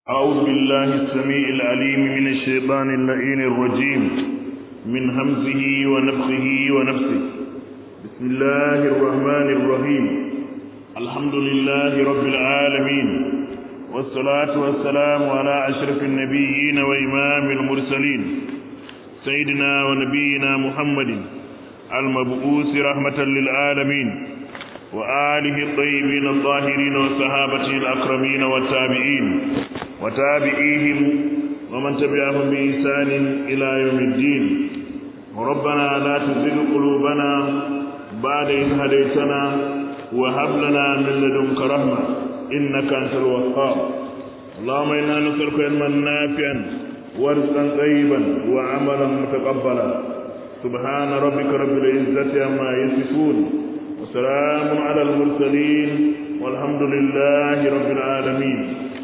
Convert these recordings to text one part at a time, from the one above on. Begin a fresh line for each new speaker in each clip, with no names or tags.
أعوذ بالله السميع العليم من الشيطان اللعين الرجيم من همزه ونفخه ونفسه بسم الله الرحمن الرحيم الحمد لله رب العالمين والصلاة والسلام على أشرف النبيين وإمام المرسلين سيدنا ونبينا محمد المبعوث رحمة للعالمين وآله الطيبين الطاهرين وصحابته الأكرمين والتابعين وتابعيهم ومن تبعهم بإحسان إلى يوم الدين ربنا لا تزغ قلوبنا بعد إذ هديتنا وهب لنا من لدنك رحمة إنك أنت الوهاب اللهم إنا نسألك علما نافعا ورزقا طيبا وعملا متقبلا سبحان ربك رب العزة عما يصفون وسلام على المرسلين والحمد لله رب العالمين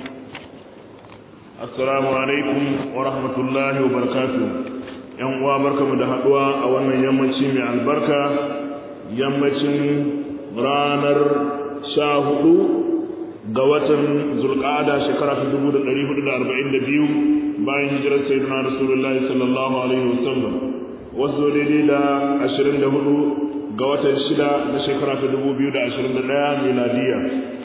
assalamu alaikum wa rahmatullahi wa barakatuh yan uwa barkamu da haduwa a wannan yammaci mai albarka yammacin ranar sha hudu ga watan zulqa'ada shekara ta dubu da ɗari hudu da arba'in da biyu bayan hijirar sayyidina rasulullahi sallallahu alaihi wasallam wasu daidai da ashirin da hudu ga watan shida na shekara ta dubu biyu da ashirin da ɗaya miladiya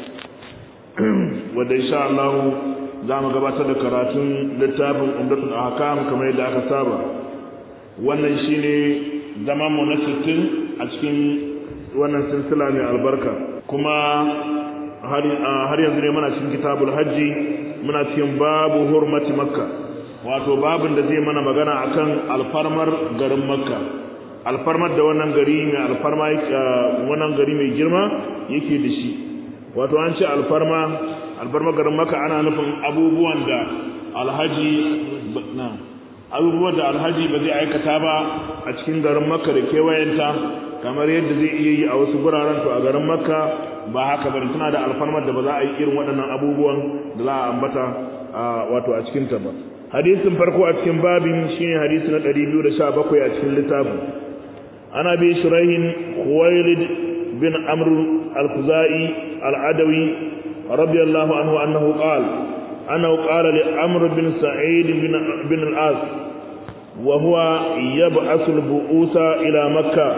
wadda insha Allah za mu gabatar da karatun littafin umdatul ahkam kamar yadda aka saba wannan shine zaman mu na 60 a cikin wannan silsila mai albarka kuma har yanzu ne muna cikin kitabul hajji muna cikin babu hurmati makka wato babin da zai mana magana akan alfarmar garin makka alfarmar da wannan gari mai alfarma wannan gari mai girma yake da shi wato an ce alfarma alfarma garin maka ana nufin abubuwan da alhaji abubuwan da alhaji ba zai aikata ba a cikin garin makka da kewayenta kamar yadda zai iya yi a wasu guraren to a garin makka ba haka bane tana da alfarmar da ba za a yi irin waɗannan abubuwan da za a ambata wato a cikin ta ba hadisin farko a cikin babin shine hadisi na 217 a cikin littafin ana bi shuraihin khuwailid bin amr al-khuzai al-adawi رضي الله عنه أنه قال أنه قال لأمر بن سعيد بن, بن العاص وهو يبعث البؤوس إلى مكة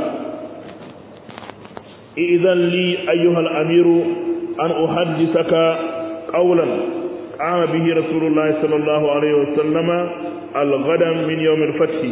إذن لي أيها الأمير أن أحدثك قولا قام به رسول الله صلى الله عليه وسلم الغدا من يوم الفتح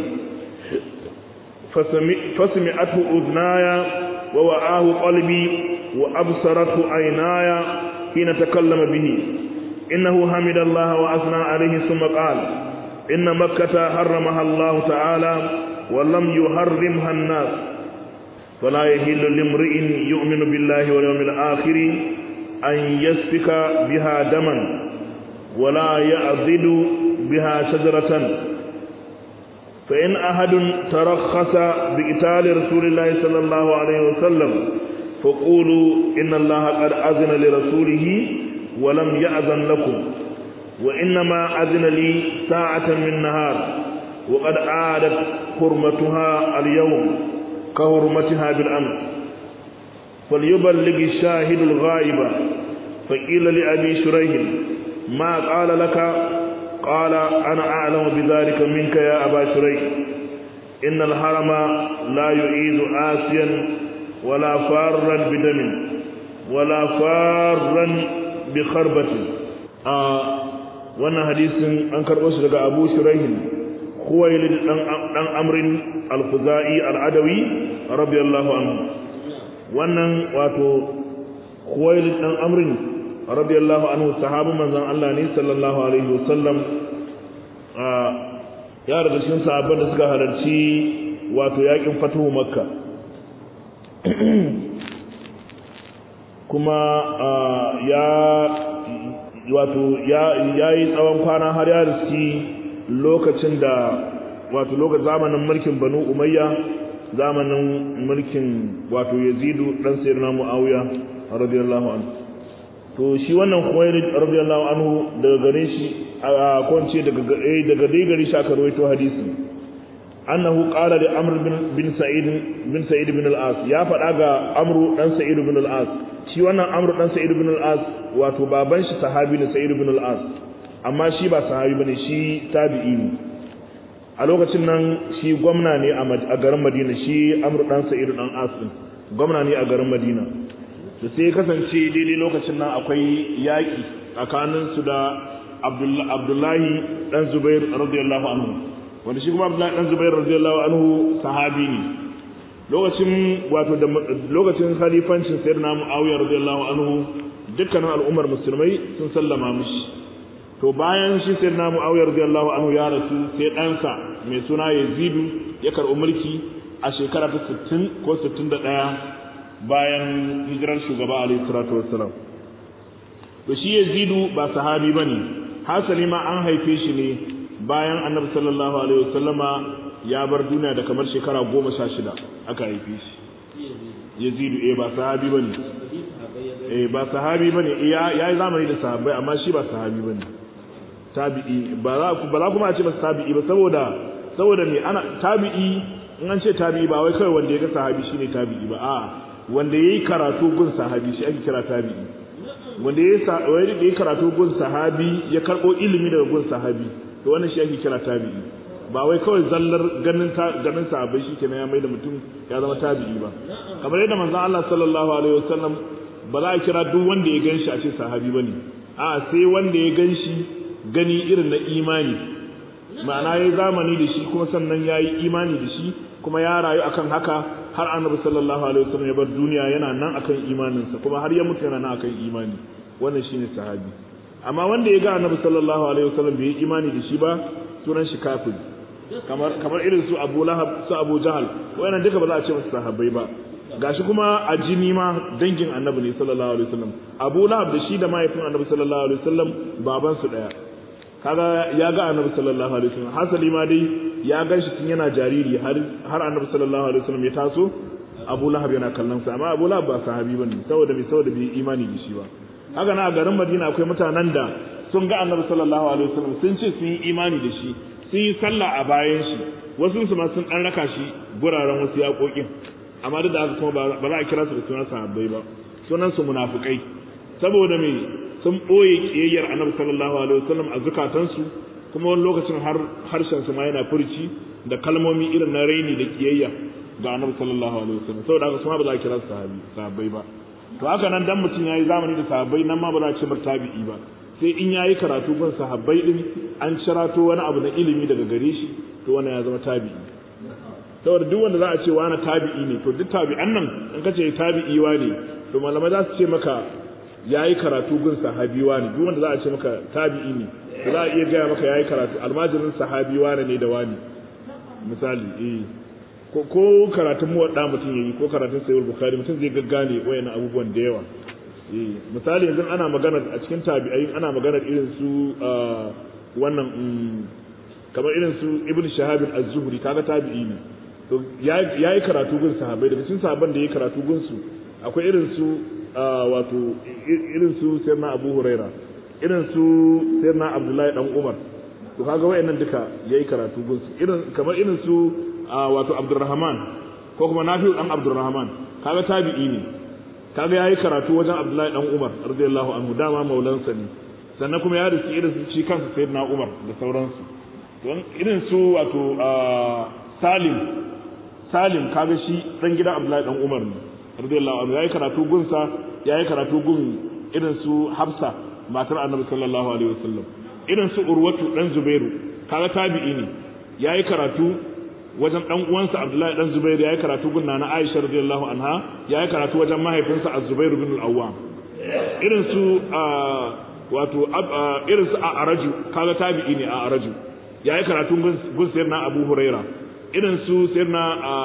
فسمعته أذناي ووعاه قلبي وأبصرته عيناي حين تكلم به إنه حمد الله وأثنى عليه ثم قال إن مكة حرمها الله تعالى ولم يحرمها الناس فلا يهل لامرئ يؤمن بالله واليوم الآخر أن يسفك بها دما ولا يعضد بها شجرة فإن أحد ترخص بقتال رسول الله صلى الله عليه وسلم فقولوا إن الله قد أذن لرسوله ولم يأذن لكم وإنما أذن لي ساعة من نهار وقد عادت حرمتها اليوم كحرمتها بالأمس فليبلغ الشاهد الغائب فقيل لأبي شريح ما قال لك قال أنا أعلم بذلك منك يا أبا شريح إن الحرم لا يعيد آسيا ولا فارا بدم ولا فارا بخربة wannan hadisin an karɓo shi daga Abu Shuraih Khuwailid dan Amrin Al-Khuzai Al-Adawi radiyallahu anhu wannan wato Khuwailid dan Amrin radiyallahu anhu sahabin manzon Allah ne sallallahu alaihi wasallam ya daga cikin sahabban da suka halarci wato yakin fatuhu Makka kuma ya wato ya yi tsawon kwana har ya riski lokacin da wato lokacin zamanin mulkin banu umayya zamanin mulkin wato yazidu dan sayyidina muawiya radiyallahu anhu to shi wannan khuwailid radiyallahu anhu daga gare shi a kwance daga daga dai gare shi aka rawaito hadisi annahu qala li amr bin bin sa'id bin sa'id bin al-as ya faɗa ga amru dan sa'id bin al-as shi wannan amru dan sa'id bin al-as wato baban shi sahabi ne sa'id bin al-as amma shi ba sahabi bane shi tabi'i ne a lokacin nan shi gwamna ne a garin Madina shi Amr dan Sa'id dan As gwamna ne a garin Madina da sai ya kasance daidai lokacin nan akwai yaƙi tsakanin su da Abdullahi dan Zubair radiyallahu anhu wanda shi kuma Abdullahi dan Zubair radiyallahu anhu sahabi ne lokacin wato da lokacin khalifancin sayyidina Muawiya radiyallahu anhu dukkanin al'ummar musulmai sun sallama mishi to bayan shi sayyidina Muawiya radiyallahu anhu ya rasu sai ɗansa mai suna Yazidu ya karɓi mulki a shekara ta 60 ko 61 bayan hijirar shugaba alaihi salatu wassalam to shi Yazidu ba sahabi bane hasali ma an haife shi ne bayan annabi sallallahu alaihi wasallama ya bar duniya da kamar shekara goma sha shida aka haife shi yazidu eh ba sahabi bane eh ba sahabi bane ya yi zamani da sahabbai amma shi ba sahabi bane tabi'i ba za ba za kuma a ce masa tabi'i ba saboda saboda me ana tabi'i in an ce tabi'i ba wai kawai wanda ya ga sahabi shine tabi'i ba a wanda yayi karatu gun sahabi shi ake kira tabi'i wanda ya yi karatu gun sahabi ya karbo ilimi daga gun sahabi to wannan shi ake kira tabi'i ba wai kawai zallar ganin ganin sahabbai shi kenan ya mai da mutum ya zama tabi'i ba kamar yadda manzon Allah sallallahu alaihi wasallam ba za a kira duk wanda ya ganshi a ce sahabi bane a sai wanda ya ganshi gani irin na imani ma'ana yayi zamani da shi kuma sannan yayi imani da shi kuma ya rayu akan haka har annabi sallallahu alaihi wasallam ya bar duniya yana nan akan imaninsa kuma har ya mutu yana nan akan imani wannan shine sahabi amma wanda ya ga annabi sallallahu alaihi wasallam bai yi imani da shi ba sunan shi kafir kamar kamar irin su Abu Lahab su Abu Jahal wayannan duka ba za a ce musu sahabbai ba gashi kuma a jini ma dangin annabi ne sallallahu alaihi wasallam Abu Lahab da shi da mahaifin annabi sallallahu alaihi wasallam baban su daya kaga ya ga annabi sallallahu alaihi wasallam hasali ma dai ya gan shi tun yana jariri har har annabi sallallahu alaihi wasallam ya taso Abu Lahab yana kallon sa amma Abu Lahab ba sahabi bane saboda bai saboda bai imani da shi ba haka na a garin Madina akwai mutanen da sun ga annabi sallallahu alaihi wasallam sun ce sun yi imani da shi sun yi sallah a bayan shi wasu su ma sun dan raka shi guraren wasu yaƙoƙin amma duk da haka kuma ba za a kira su da sunan sahabbai ba sunan su munafikai saboda me sun boye kiyayyar annabi sallallahu alaihi wasallam a zukatansu kuma wani lokacin har harshen su ma yana furci da kalmomi irin na raini da kiyayya ga annabi sallallahu alaihi wasallam saboda haka kuma ba za a kira su sahabi sahabbai ba to haka nan dan mutum yayi zamani da sahabbai nan ma ba za a ce tabi'i ba sai in yayi karatu gun sahabbai din an cirato wani abu na ilimi daga gare shi to wannan ya zama tabi'i saboda duk wanda za a ce wani tabi'i ne to duk tabi'an nan in ka ce tabi'i wa ne to malamai za su ce maka yayi karatu gun sahabi wa ne duk wanda za a ce maka tabi'i ne to za a iya gaya maka yayi karatu almajirin sahabi wa ne da wani misali eh ko ko karatun muwadda mutum yayi ko karatun sayyid bukhari mutum zai gaggane wayannan abubuwan da yawa misali yanzu ana magana a cikin tabi'ai ana magana irin su wannan kamar irin su ibn shahab az-zuhri kaga tabi'i ne to yayi karatu gun sahabbai daga cikin sahabban da yayi karatu gun su akwai irin su wato irin su sayyidina abu huraira irin su sayyidina abdullahi dan umar to kaga wayannan duka yayi karatu gun su irin kamar irin su wato abdurrahman ko kuma nafi'u dan abdurrahman kaga tabi'i ne kaga yayi karatu wajen Abdullahi dan Umar radiyallahu anhu dama maulansa ne sannan kuma ya riski irin su shi kansa sayyidina Umar da sauransu don irin su wato Salim Salim kaga shi dan gidan Abdullahi dan Umar ne radiyallahu anhu yayi karatu gun sa yayi karatu gun irin su Hafsa matar Annabi sallallahu alaihi wasallam irin su Urwatu dan Zubairu kaga tabi'i ne yayi karatu wajen dan uwansa Abdullahi dan Zubair yayi karatu gunna na Aisha radiyallahu anha yayi karatu wajen mahaifinsa Az-Zubair bin Al-Awwam irin su wato irin su Araju kaga tabi'i ne a Araju yayi karatu gun sayyidina Abu Huraira irin su sayyidina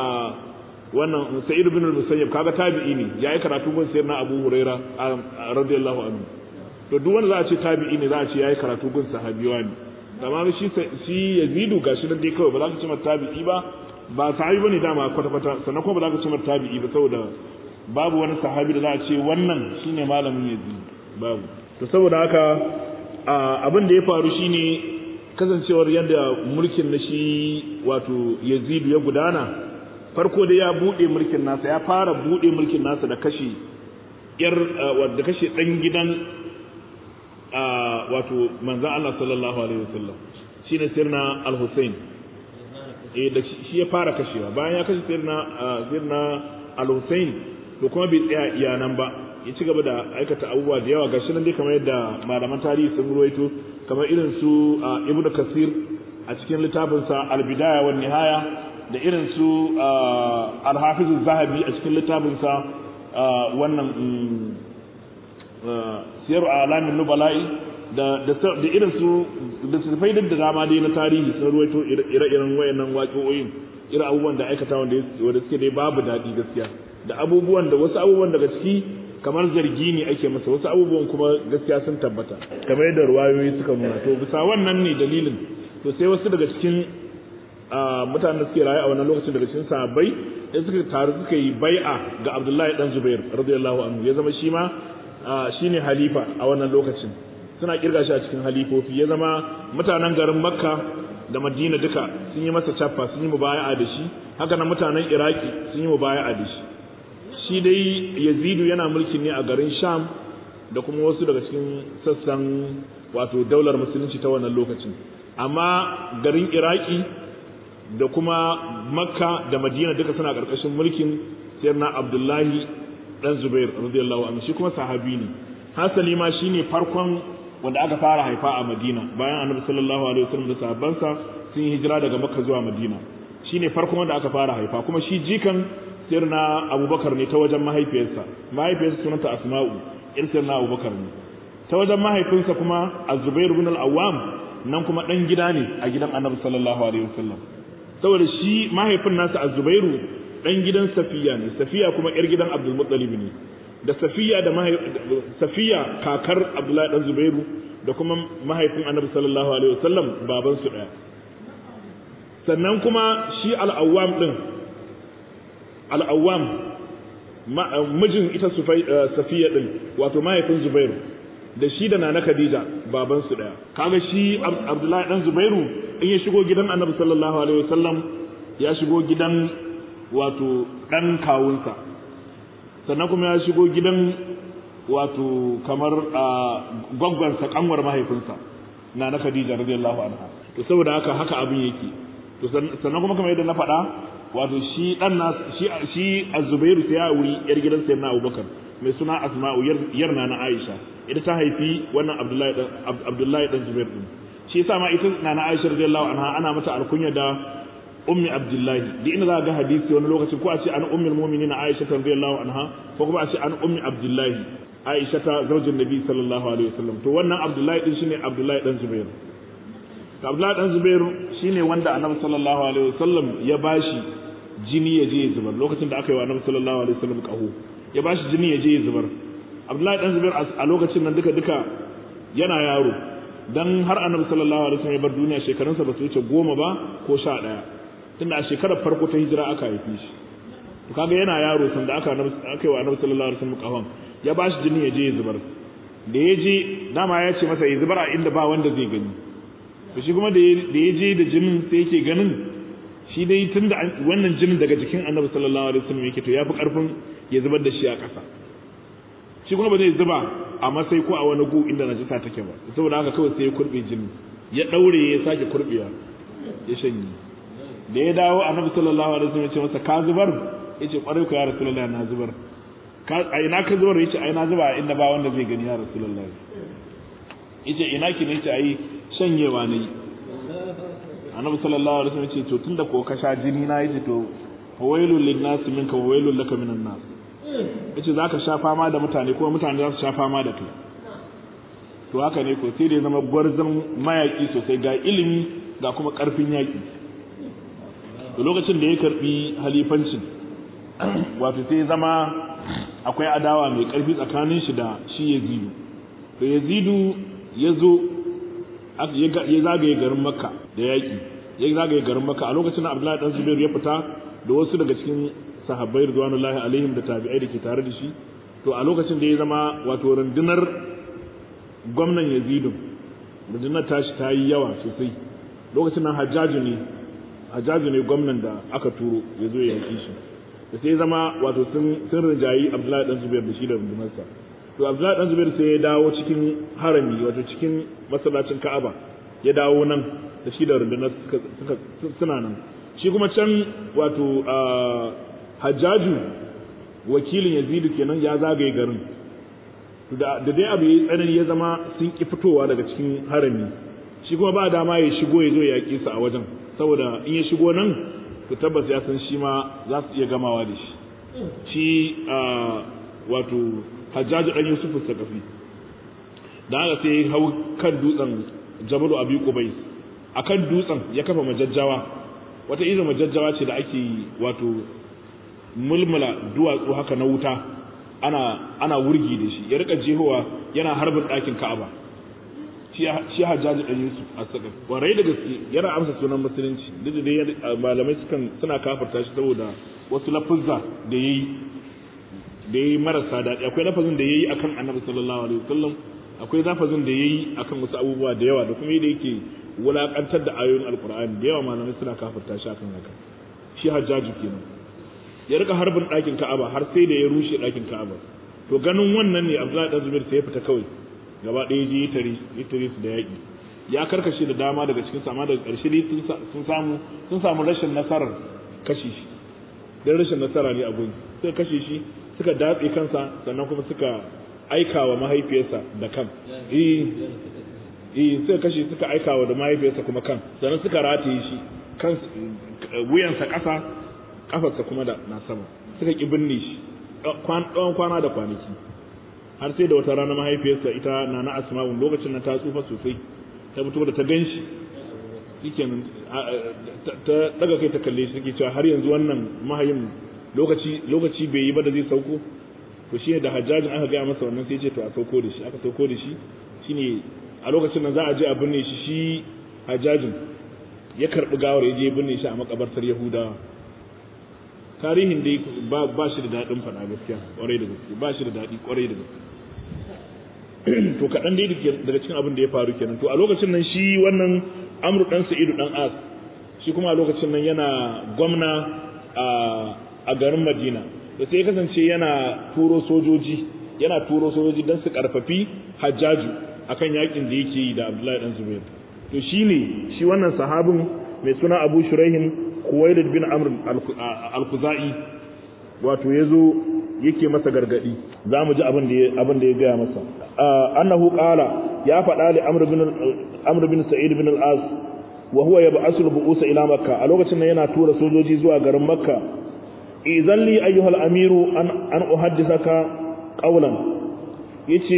wannan Sa'id bin Al-Musayyib kaga tabi'i ne yayi karatu gun sayyidina Abu Huraira radiyallahu anhu to duk wanda za a ce tabi'i ne za a ce yayi karatu gun sahabiwa ne amma shi shi yazidu gashi nan dai kawai ba za ka ce mata tabi'i ba ba sahabi bane dama kwata kwata sannan kuma ba za ka ce mata tabi'i ba saboda babu wani sahabi da za a ce wannan shine malamin yazid babu to saboda haka abin da ya faru shine kasancewar yadda mulkin na shi wato yazidu ya gudana farko da ya bude mulkin nasa ya fara bude mulkin nasa da kashe yar da kashe dan gidan wato manzan Allah sallallahu alaihi wasallam shine sirna al-Husayn eh da shi ya fara kashewa bayan ya kashe sirna sirna al-Husayn to kuma bai tsaya iya nan ba ya ci gaba da aikata abubuwa da yawa gashi nan dai kamar yadda malaman tarihi sun ruwaito kamar irin su Ibn Kasir a cikin littafinsa Al-Bidaya wa Nihaya da irin su Al-Hafiz zahabi a cikin littafinsa wannan Siyaru Alamin Nubala'i da da irin su da su faidar da dama dai na tarihi sun ruwaito ire-iren wayannan waƙoƙoyin irin abubuwan da aikata wanda wanda suke dai babu daɗi gaskiya da abubuwan da wasu abubuwan daga ciki kamar zargi ne ake masa wasu abubuwan kuma gaskiya sun tabbata kamar yadda ruwayoyi suka nuna to bisa wannan ne dalilin to sai wasu daga cikin mutanen da suke rayu a wannan lokacin daga cikin sahabbai da suka taru suka yi bai'a ga Abdullahi dan Zubair radiyallahu anhu ya zama shi ma shine halifa a wannan lokacin suna kirga shi a cikin halifofi ya zama mutanen garin Makka da Madina duka sun yi masa chaffa sun yi mubaya'a da shi haka nan mutanen Iraki sun yi mubaya'a da shi shi dai Yazidu yana mulki ne a garin Sham da kuma wasu daga cikin sassan wato daular musulunci ta wannan lokacin amma garin Iraki da kuma Makka da Madina duka suna karkashin mulkin Sayyidina Abdullahi dan Zubair radiyallahu anhu shi kuma sahabi ne hasali ma shine farkon wanda aka fara haifa a Madina bayan Annabi sallallahu alaihi wasallam da sahabbansa sun yi hijira daga Makka zuwa Madina shine farkon wanda aka fara haifa kuma shi jikan sirna Abubakar ne ta wajen mahaifiyarsa mahaifiyarsa sunanta Asma'u ir sirna Abubakar ne ta wajen mahaifinsa kuma Az-Zubair ibn al-Awwam nan kuma dan gida ne a gidan Annabi sallallahu alaihi wasallam saboda shi mahaifin nasa Az-Zubairu dan gidan Safiya ne Safiya kuma yar gidan Abdul Muttalib ne da Safiya da Safiya kakar Abdullahi dan Zubairu da kuma mahaifin Annabi sallallahu alaihi wasallam baban su daya sannan kuma shi al-Awwam din al-Awwam mijin ita Safiya din wato mahaifin Zubairu da shi da Nana Khadija baban su daya kaga shi Abdullahi dan Zubairu in ya shigo gidan Annabi sallallahu alaihi wasallam ya shigo gidan wato dan kawunsa sannan kuma ya shigo gidan wato kamar gwaggwansa kanwar mahaifinsa na na Khadija radiyallahu anha to saboda haka haka abin yake to sannan kuma kamar yadda na faɗa wato shi dan na shi shi Az-Zubairu sai ya wuri yar gidan Sayyidina Abubakar mai suna Asma'u yar na na Aisha ita ta haifi wannan Abdullahi dan Abdullahi dan Zubair din shi yasa ma ita na na Aisha radiyallahu anha ana mata alkunya da ummi abdullahi duk inda za ga hadisi wani lokacin ko a ce an ummul mu'minin aisha radiyallahu anha ko kuma a ce an ummi abdullahi aisha ta zaujin nabi sallallahu alaihi wasallam to wannan abdullahi din shine abdullahi dan zubair to abdullahi dan zubair shine wanda annabi sallallahu alaihi wasallam ya bashi jini ya je ya zubar lokacin da aka yi wa annabi sallallahu alaihi wasallam kaho ya bashi jini ya je ya zubar abdullahi dan zubair a lokacin nan duka duka yana yaro dan har annabi sallallahu alaihi wasallam ya bar duniya shekarunsa ba su wuce goma ba ko sha ɗaya tunda a shekarar farko ta hijira aka haife shi to kaga yana yaro sanda aka aka yi wa annabi sallallahu alaihi wasallam kafan ya ba shi jini ya je ya zubar da ya je dama ya ce masa ya zubar a inda ba wanda zai gani to shi kuma da ya je da jinin sai yake ganin shi dai tunda wannan jinin daga jikin annabi sallallahu alaihi wasallam yake to ya fi karfin ya zubar da shi a ƙasa shi kuma ba zai zuba a masai ko a wani gu inda najisa take ba saboda haka kawai sai ya kurbe jinin ya daure ya sake kurbewa ya shanye da ya dawo annabi sallallahu alaihi wasallam ya ce masa ka zubar yace kwarai ku ya rasulullahi na zubar ka a ina ka zubar yace ai na zuba inda ba wanda zai gani ya rasulullahi yace ina ki ne yace ai shanyewa ne annabi sallallahu alaihi wasallam ya ce to tunda ko ka sha jini na yace to fawailul linnas minka wa wailul laka minan nas yace zaka sha fama da mutane kuma mutane za su sha fama da kai to haka ne ko sai da zama gwarzon mayaki sosai ga ilimi ga kuma karfin yaki da lokacin da ya karbi halifancin wato sai zama akwai adawa mai karfi tsakanin shi da shi yazidu to yazidu ya zo ya zagaye garin makka da yaƙi ya zagaye garin makka a lokacin da abdullahi dan zubairu ya fita da wasu daga cikin sahabbai ridwanullahi alaihim da tabi'ai da ke tare da shi to a lokacin da ya zama wato rundunar gwamnan yazidu rundunar tashi ta yi yawa sosai lokacin nan hajjaju ne hajjaju ne gwamnan da aka turo ya zo ya yaƙi shi da sai zama wato sun rinjayi abdullahi dan zubair da shi da rundunarsa to Abdullahi dan Zubair sai ya dawo cikin harami wato cikin masallacin Ka'aba ya dawo nan da shi da rundunar suka suna nan shi kuma can wato Hajjaju wakilin Yazidu kenan ya zagaye garin da dai abu ya tsanani ya zama sun ki fitowa daga cikin harami shi kuma ba dama ya shigo ya zo ya yaƙi su a wajen saboda in ya shigo nan to tabbas ya san shi ma za su iya gamawa da shi shi wato hajjaji ɗan yusuf sakafi da haka sai hau kan dutsen jabalu abi kubai a kan dutsen ya kafa majajjawa wata irin majajjawa ce da ake wato mulmula duwatsu haka na wuta ana ana wurgi da shi ya rika jehowa yana harbin ɗakin ka'aba shi hajjaji ɗan yusuf a saka warai da gaske yana amsa sunan musulunci duk da dai malamai sukan suna kafarta shi saboda wasu lafuzza da yayi da yayi marasa daɗi akwai lafazin da yayi akan annabi sallallahu alaihi wasallam akwai lafazin da yayi akan wasu abubuwa da yawa da kuma yadda yake wulakantar da ayoyin alqur'ani da yawa malamai suna kafarta shi akan haka shi hajjaji kenan ya rika harbin ɗakin ka'aba har sai da ya rushe ɗakin ka'aba to ganin wannan ne abdullahi dan zubair sai ya fita kawai gaba ɗaya je ya tare ya tare su da yaƙi ya karkashe da dama daga cikin sama daga ƙarshe dai sun samu sun samu rashin nasarar kashe shi dan rashin nasara ne a gun suka kashe shi suka datse kansa sannan kuma suka aika wa mahaifiyarsa da kan eh eh suka kashe suka aika wa da mahaifiyarsa kuma kan sannan suka rataye shi kan wuyansa ƙasa kafarsa kuma da na sama suka ki binne shi tsawon kwana da kwanaki har sai da wata rana mahaifiyarsa ita na na asma'u lokacin na ta tsufa sosai ta fito da ta gan shi shikenan ta daga kai ta kalle shi take cewa har yanzu wannan mahayin lokaci lokaci bai yi ba da zai sauko to shine da hajjajin aka gaya masa wannan sai ce to a sauko da shi aka sauko da shi shine a lokacin nan za a je a binne shi shi hajjajin ya karbi gawar ya je binne shi a makabartar yahudawa tarihin dai ba ba shi da daɗin faɗa gaskiya ƙwarai da gaske ba shi da daɗi ƙwarai da gaske to kaɗan dai daga cikin abin da ya faru kenan to a lokacin nan shi wannan amru ɗan sa'idu ɗan as shi kuma a lokacin nan yana gwamna a garin madina da sai kasance yana turo sojoji yana turo sojoji don su karfafi hajjaju akan yakin da yake yi da abdullahi ɗan zubair to shine shi wannan sahabin mai suna abu shuraihin Kuwailid bin Amr al-Khuzai wato yazo yake masa gargadi zamu ji abin da abin da ya gaya masa annahu qala ya faɗa li Amr bin Amr bin Sa'id bin al-As wa huwa yab'asu al-bu'us ila Makka a lokacin nan yana tura sojoji zuwa garin Makka idan li ayyuha al-amiru an an uhaddithaka qawlan yace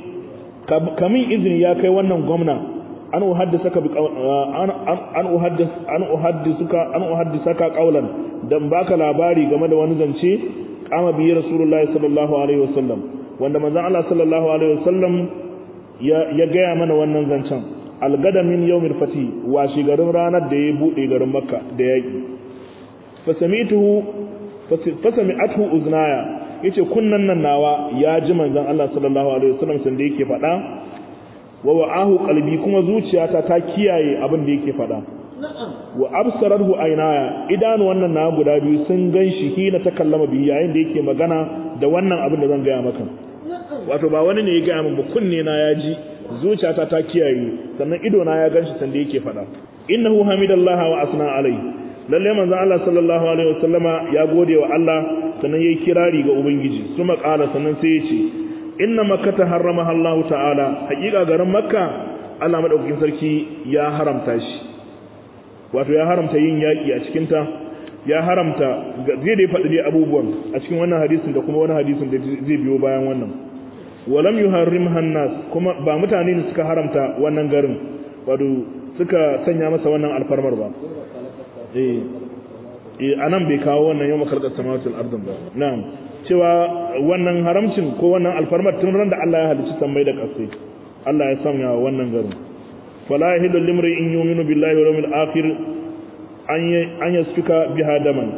kamin izini ya kai wannan gwamna an uhaddisaka bi an an uhaddis an uhaddisuka an uhaddisaka qawlan dan baka labari game da wani zance kama bi rasulullahi sallallahu alaihi wasallam wanda manzon Allah sallallahu alaihi wasallam ya ya gaya mana wannan zancen algada min yawmil fati wa garin ranar da ya bude garin makka da yaki fasamituhu fasami'atuhu uznaya yace kunnan nan nawa ya ji manzon Allah sallallahu alaihi wasallam sanda yake faɗa wa wa'ahu qalbi kuma zuciyata ta kiyaye abin da yake faɗa wa absararhu aynaya idanu wannan na guda biyu sun ganshi hina ta kallama bi yayin da yake magana da wannan abin da zan gaya maka wato ba wani ne ya gaya min ba kunne na ya ji zuciyata ta kiyaye sannan ido na ya ganshi sanda yake faɗa innahu hamidallahi wa asna alai lalle manzo Allah sallallahu alaihi wasallama ya gode wa Allah sannan yayi kirari ga ubangiji kuma qala sannan sai ya ce inna makkata harramaha Allah ta'ala hakika garin makka Allah madaukakin sarki ya haramta shi wato ya haramta yin yaki a cikin ta ya haramta zai da faɗi dai abubuwan a cikin wannan hadisin da kuma wani hadisin da zai biyo bayan wannan walam yuharrimha nas kuma ba mutane ne suka haramta wannan garin wato suka sanya masa wannan alfarmar ba eh eh anan bai kawo wannan yawma khalaqas samawati wal ardi ba na'am cewa wannan haramcin ko wannan alfarmar tun ran da Allah ya halicci sammai da ƙasai Allah ya sanya wannan garin fala yahillu limri in yu'minu billahi wal yawmil akhir an an yasfuka biha daman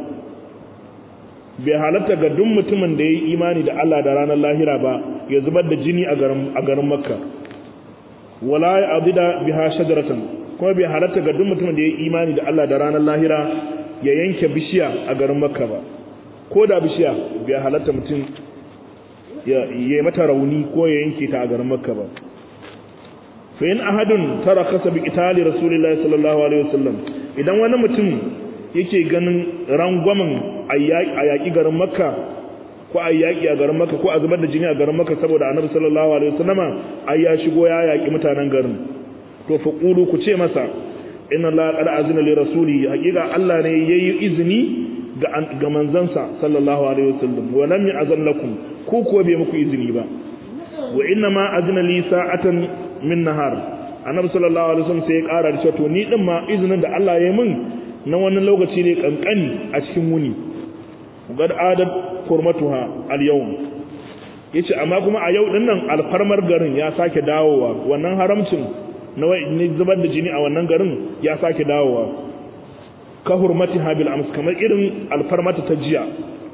bai halatta ga duk mutumin da yayi imani da Allah da ranar lahira ba ya zubar da jini a garin a garin Makka wala ya'dida biha shajaratan kuma bai halatta ga duk mutumin da yayi imani da Allah da ranar lahira ya yanke bishiya a garin Makka ba ko da bishiya bai halatta mutum ya yi mata rauni ko ya yanke ta a garin makka ba fa in ahadun tarakasa bi itali rasulillahi sallallahu alaihi wasallam idan wani mutum yake ganin rangwamen a yaƙi garin makka ko a yaƙi a garin makka ko a zubar da jini a garin makka saboda annabi sallallahu alaihi wasallama ai ya shigo ya yaƙi mutanen garin to fa qulu ku ce masa inna allaha qad azina li rasuli haqiqa allah ne yayi izini ga ga manzansa sallallahu alaihi wasallam wa lam ya'zan lakum ku kuwa bai muku izini ba wa inna ma azina li sa'atan min nahar annabi sallallahu alaihi wasallam sai ya ƙara da cewa to ni din ma izinin da Allah ya yi min na wani lokaci ne kankani a cikin wuni gad adat kurmatuha al yawm yace amma kuma a yau din nan alfarmar garin ya sake dawowa wannan haramcin na wai zubar da jini a wannan garin ya sake dawowa ka hurmatiha bil ams kamar irin alfarmata ta jiya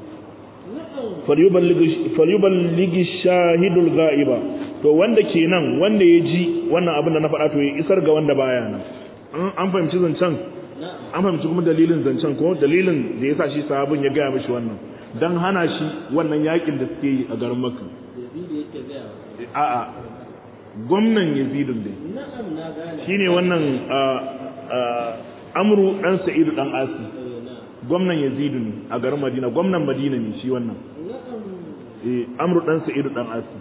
falyuballigi shahidul ga'iba to wanda kenan wanda ya ji wannan abin da na faɗa to ya isar ga wanda baya nan an fahimci zancen an fahimci kuma dalilin zancen ko dalilin da ya sa shi sahabin ya gaya mishi wannan don hana shi wannan yakin da suke yi a garin makka a'a gwamnan yazidun dai shine wannan amru dan sa'idu dan asi gwamnan yazidu ne a garin madina gwamnan madina ne shi wannan eh amru dan sa'idu dan asi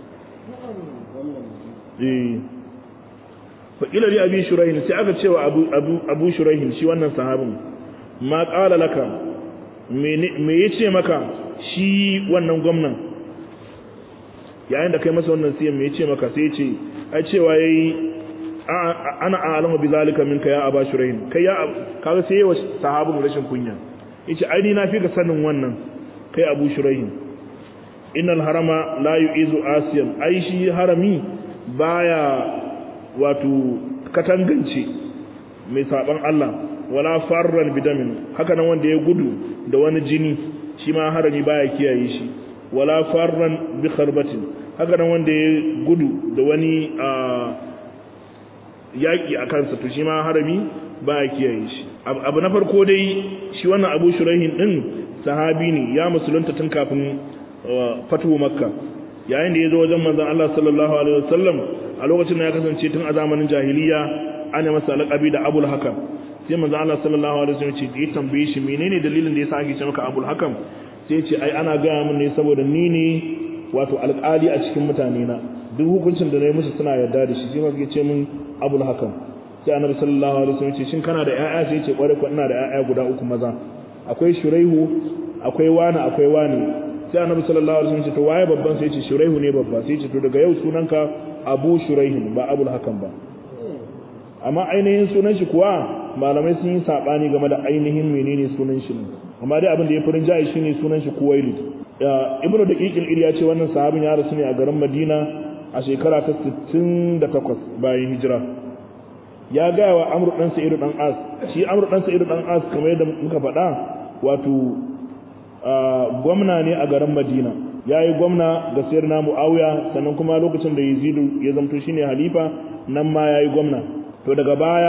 eh fa ila li abi shuraihin sai aka cewa abu abu abu shuraihin shi wannan sahabin ma qala laka me me yace maka shi wannan gwamnan yayin da kai masa wannan siyan me yace maka sai yace ai cewa yayi ana a'lamu bi zalika minka ya aba shuraihin kai ya kaga sai yawa sahabin rashin kunya yace ai ni na fi ka sanin wannan kai abu shuraihin innal harama la yu'izu asiyan ai shi harami baya wato katangance mai saban Allah wala farran bidamin haka nan wanda ya gudu da wani jini shi ma harami baya kiyaye shi wala farran bi kharbatin haka nan wanda ya gudu da wani yaƙi a kansa to shi ma harami baya kiyaye shi abu na farko dai shi wannan abu shurahin din sahabi ne ya musulunta tun kafin fatuwa makka yayin da ya zo wajen manzon Allah sallallahu alaihi wasallam a lokacin da ya kasance tun a zamanin jahiliya ana masa laƙabi da abul hakam sai manzon Allah sallallahu alaihi wasallam ce ya tambaye shi menene dalilin da yasa ake ce maka abul hakam sai ce ai ana gaya min ne saboda ni ne wato alƙali a cikin mutane na duk hukuncin da na yi musu suna yarda da shi sai ma suke ce min abul hakam sai annabi sallallahu alaihi wasallam ce shin kana da ƴaƴa sai ce kware ko ina da ƴaƴa guda uku maza akwai shuraihu akwai wani akwai wani sai annabi sallallahu alaihi wasallam ce to waye babban sai ce shuraihu ne babba sai ce to daga yau sunanka abu shuraihin ba abul hakam ba amma ainihin sunan shi kuwa malamai sun yi sabani game da ainihin menene sunan shi amma dai abin da ya furin jayi shine sunan shi kuwailid ibnu daqiqil ir ya ce wannan sahabin ya rasu ne a garin madina a shekara ta 68 bayan hijira ya gaya wa amru dan sa'idu dan as shi amru dan sa'idu dan as kamar yadda muka faɗa wato gwamna ne a garin madina ya yi gwamna ga sayar na mu'awiya sannan kuma lokacin da yazidu ya zamto shine halifa nan ma ya yi gwamna to daga baya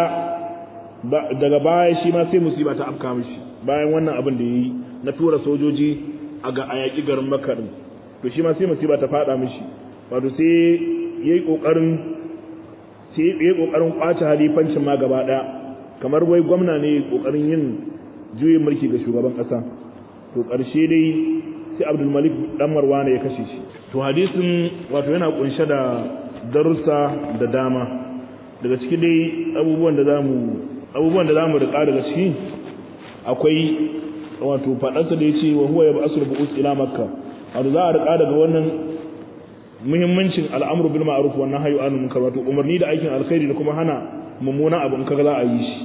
daga baya shi ma sai musiba ta afka mishi bayan wannan abin da ya yi na tura sojoji a ga ayaki garin makka din to shi ma sai musiba ta fada mishi wato sai ya yi kokarin sai ya yi kokarin kwace halifancin ma gaba daya kamar wai gwamna ne kokarin yin juyin mulki ga shugaban kasa to ƙarshe dai sai abdulmalik dan marwana ya kashe shi to hadisin wato yana kunshe da darussa da dama daga ciki dai abubuwan da zamu abubuwan da zamu rika daga ciki akwai wato fadarsa da yace wa huwa yab'asul bu'us ila makka wato za a rika daga wannan muhimmancin al'amru bil ma'ruf wa nahyu anil munkar wato umarni da aikin alkhairi da kuma hana mummunan abu in kaga za a yi shi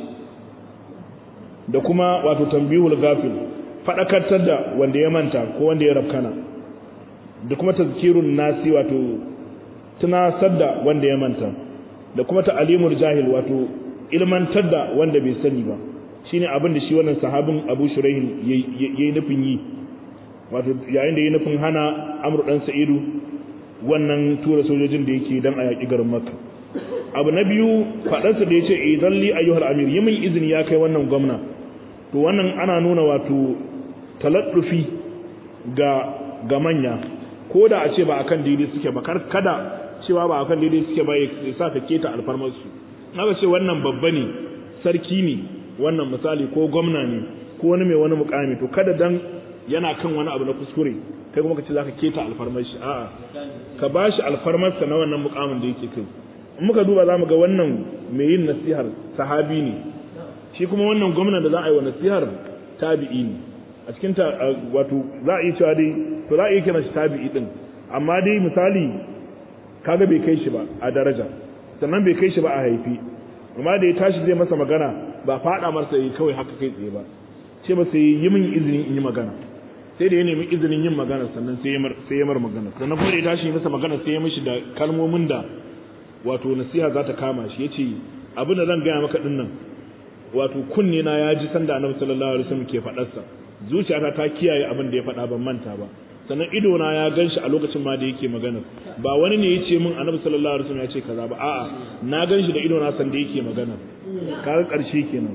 da kuma wato tambihul ghafil faɗakartar da wanda ya manta ko wanda ya rafkana da kuma tazkirun nasi wato tunasar da wanda ya manta da kuma ta'alimul jahil wato ilmantar da wanda bai sani ba shine abin da shi wannan sahabin Abu Shuraih yayi nufin yi wato yayin da yayi nufin hana Amr dan Sa'idu wannan tura sojojin da yake dan a yaki garin Makka abu na biyu faɗarsa da yace idan li ayyuhal amir yi min izini ya kai wannan gwamna to wannan ana nuna wato taladdufi ga ga manya ko da a ce ba akan daidai suke ba kar kada cewa ba akan daidai suke ba ya sa ka keta alfarmar su aka ce wannan babba ne sarki ne wannan misali ko gwamna ne ko wani mai wani mukami to kada dan yana kan wani abu na kuskure kai kuma ka ce zaka keta alfarmar shi a'a ka bashi alfarmar sa na wannan mukamin da yake kai in muka duba zamu ga wannan mai yin nasihar sahabi ne shi kuma wannan gwamna da za a yi wa nasihar tabi'i ne a cikin ta wato za a yi cewa dai to za a yi kira shi tabi'i din amma dai misali kaga bai kai shi ba a daraja sannan bai kai shi ba a haifi amma da ya tashi zai masa magana ba faɗa masa yi kawai haka kai tsaye ba ce ba sai yi min izini in yi magana sai da ya nemi izinin yin magana sannan sai ya mar magana sannan kuma da ya tashi masa magana sai ya mishi da kalmomin da wato nasiha za ta kama shi ya ce abin da zan gaya maka din nan wato kunne na ya ji sanda annabi sallallahu alaihi wasallam ke faɗarsa zuciyata ta kiyaye abin da ya faɗa ban manta ba sannan ido na ya ganshi a lokacin ma da yake magana ba wani ne ya ce min annabi sallallahu alaihi wasallam ya ce kaza ba a'a na ganshi da ido na san da yake magana kaga karshe kenan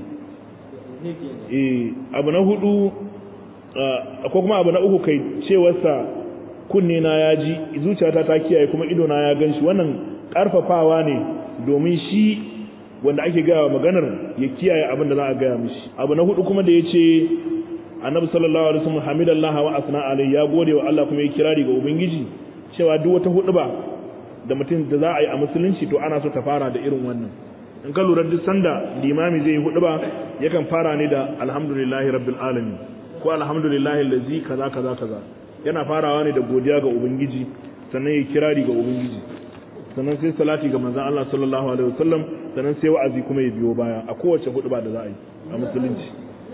eh abu na hudu ko kuma abu na uku kai cewarsa kunne na ya ji zuciyata ta kiyaye kuma ido na ya ganshi wannan karfafawa ne domin shi wanda ake gaya wa maganar ya kiyaye abin da za a gaya mishi abu na hudu kuma da ya ce annabi sallallahu alaihi wasallam hamidallah wa asna alai ya gode wa Allah kuma ya kirari ga ubangiji cewa duk wata huduba da mutum da za a yi a musulunci to ana so ta fara da irin wannan in ka lura duk sanda limami zai yi huduba yakan fara ne da alhamdulillahi rabbil alamin ko alhamdulillahi allazi kaza kaza kaza yana farawa ne da godiya ga ubangiji sannan ya kirari ga ubangiji sannan sai salati ga manzon Allah sallallahu alaihi wasallam sannan sai wa'azi kuma ya biyo baya a kowace huduba da za a yi a musulunci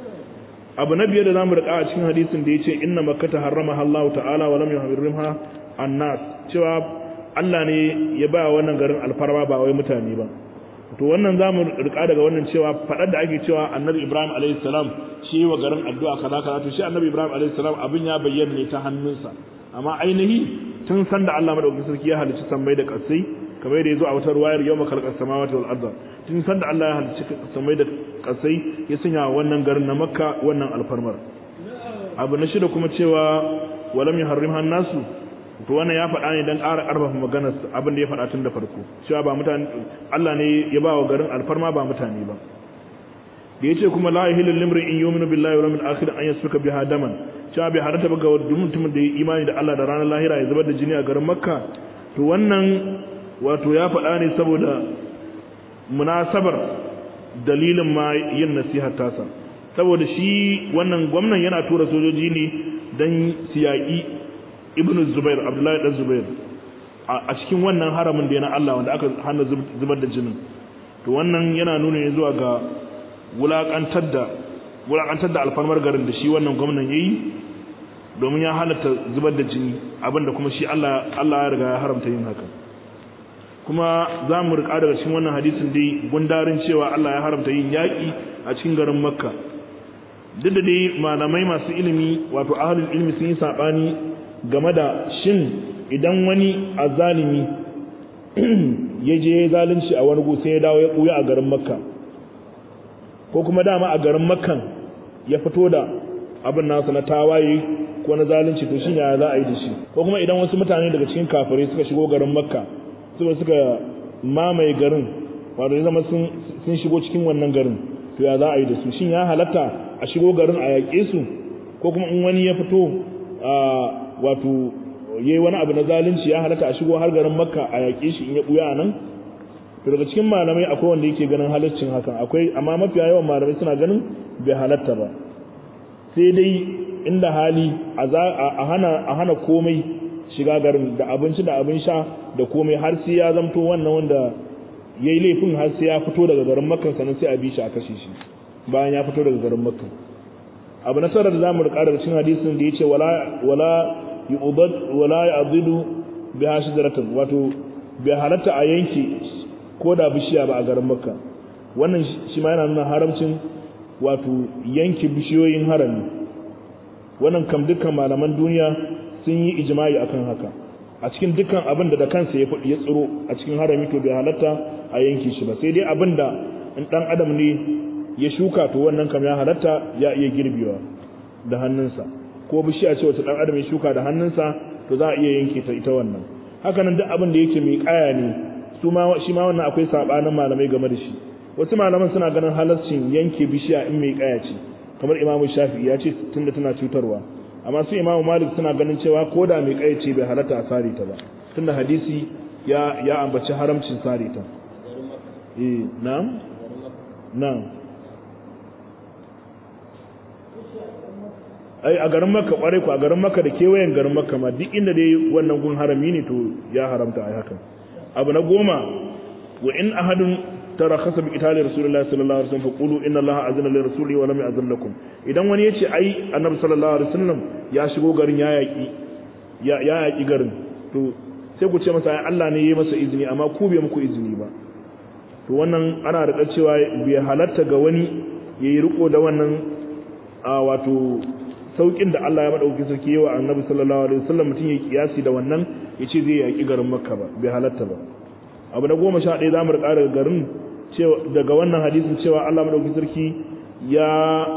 abu na biyar da zamu rika a cikin hadisin da yace inna makkata harramaha Allah ta'ala wa lam yuharrimha annas cewa Allah ne ya ba wannan garin alfarma ba wai mutane ba to wannan zamu rika daga wannan cewa fadar da ake cewa Annabi Ibrahim alaihi salam shi wa garin addu'a kaza kaza to shi Annabi Ibrahim alaihi salam abin ya bayyana ne ta hannunsa amma ainihi tun san da Allah madaukakin sarki ya halicci sammai da kasai kamar da yazo a wata ruwayar yawma khalaqas samawati wal arda tun san da Allah ya halicci sammai da kasai ya sanya wannan garin na Makka wannan alfarmar abu na shida kuma cewa walam yuharrimha nasu to wannan ya faɗa ne dan ƙara ƙarfafa maganar abin da ya faɗa tun da farko cewa ba mutane Allah ne ya ba wa garin alfarma ba mutane ba da yace kuma la ilaha illa in yu'minu billahi wal yawmil akhir an yasfuka biha daman cewa bai harata ba ga mutumin da ya imani da Allah da ranar lahira ya zubar da jini a garin Makka to wannan wato ya faɗa ne saboda munasabar dalilin ma yin nasihar tasa saboda shi wannan gwamnan yana tura sojoji ne don siyaƙi ibn zubair abdullahi dan zubair a cikin wannan haramin da yana Allah wanda aka hana zubar da jinin to wannan yana nuna ne zuwa ga wulaƙantar da wulaƙantar da alfarmar garin da shi wannan gwamnan yayi domin ya halatta zubar da jini abinda kuma shi Allah Allah ya riga ya haramta yin haka kuma za mu riƙa daga cikin wannan hadisin dai gundarin cewa Allah ya haramta yin yaƙi a cikin garin makka duk da dai malamai masu ilimi wato ahalin ilimi sun yi saɓani game da shin idan wani azalimi ya je zalunci a wani sai ya dawo ya ɓuya a garin makka ko kuma dama a garin makkan ya fito da abin nasa na tawaye ko na zalunci to shin ya za a yi da shi ko kuma idan wasu mutane daga cikin kafirai suka shigo garin makka suka suka mamaye garin wato ya zama sun shigo cikin wannan garin to ya za a yi da su shin ya halatta a shigo garin a yaƙe su ko kuma in wani ya fito wato yayi wani abu na zalunci ya halatta a shigo har garin makka a yaƙe shi in ya buya nan to daga cikin malamai akwai wanda yake ganin halaccin hakan akwai amma mafiya yawan malamai suna ganin bai halatta ba sai dai inda hali a hana a hana komai shiga garin da abinci da abin sha da komai har sai ya zamto wannan wanda yayi laifin har sai ya fito daga garin makka sannan sai a bi shi a kashe shi bayan ya fito daga garin makka abu na sarar da zamu rika daga cikin hadisin da yace wala wala yu'bad wala ya'didu biha shajaratan wato bai halatta a yanke ko da bishiya ba a garin makka wannan shi ma yana nuna haramcin wato yanke bishiyoyin harami wannan kam dukkan malaman duniya sun yi ijma'i akan haka a cikin dukkan abin da da kansa ya ya tsiro a cikin harami to bai halatta a yanke shi ba sai dai abin da in dan adam ne ya shuka to wannan kam ya halatta ya iya girbewa da hannunsa ko bishiya ce wata dan adam ya shuka da hannunsa to za a iya yanke ta ita wannan haka nan duk abin da yake mai kaya ne su ma shi ma wannan akwai sabanin malamai game da shi wasu malaman suna ganin halarcin yanke bishiya in mai kaya ce kamar imamu shafi'i ya ce tunda tana cutarwa amma su imamu malik suna ganin cewa ko da mai kaya ce bai halatta a sare ta ba tunda hadisi ya ya ambaci haramcin sare ta eh na'am na'am ai a garin makka kware ku a garin makka da kewayen garin makka ma duk inda dai wannan gun harami ne to ya haramta ai hakan abu na goma wa in ahadun tarakhasa bi qitali rasulullahi sallallahu alaihi wasallam faqulu inna allaha azna li rasulihi wa lam ya'zan lakum idan wani yace ai annabi sallallahu alaihi wasallam ya shigo garin ya yaki ya ya yaki garin to sai ku ce masa ai Allah ne ya yi masa izini amma ku bai muku izini ba to wannan ana da cewa bai halatta ga wani yayi riko da wannan a wato saukin da Allah ya madauki sarki yawa annabi sallallahu alaihi wasallam mutum ya kiyasi da wannan yace zai yaki garin makka ba bai halatta ba abu na goma sha ɗaya za mu riƙa daga garin daga wannan hadisin cewa Allah madauki sarki ya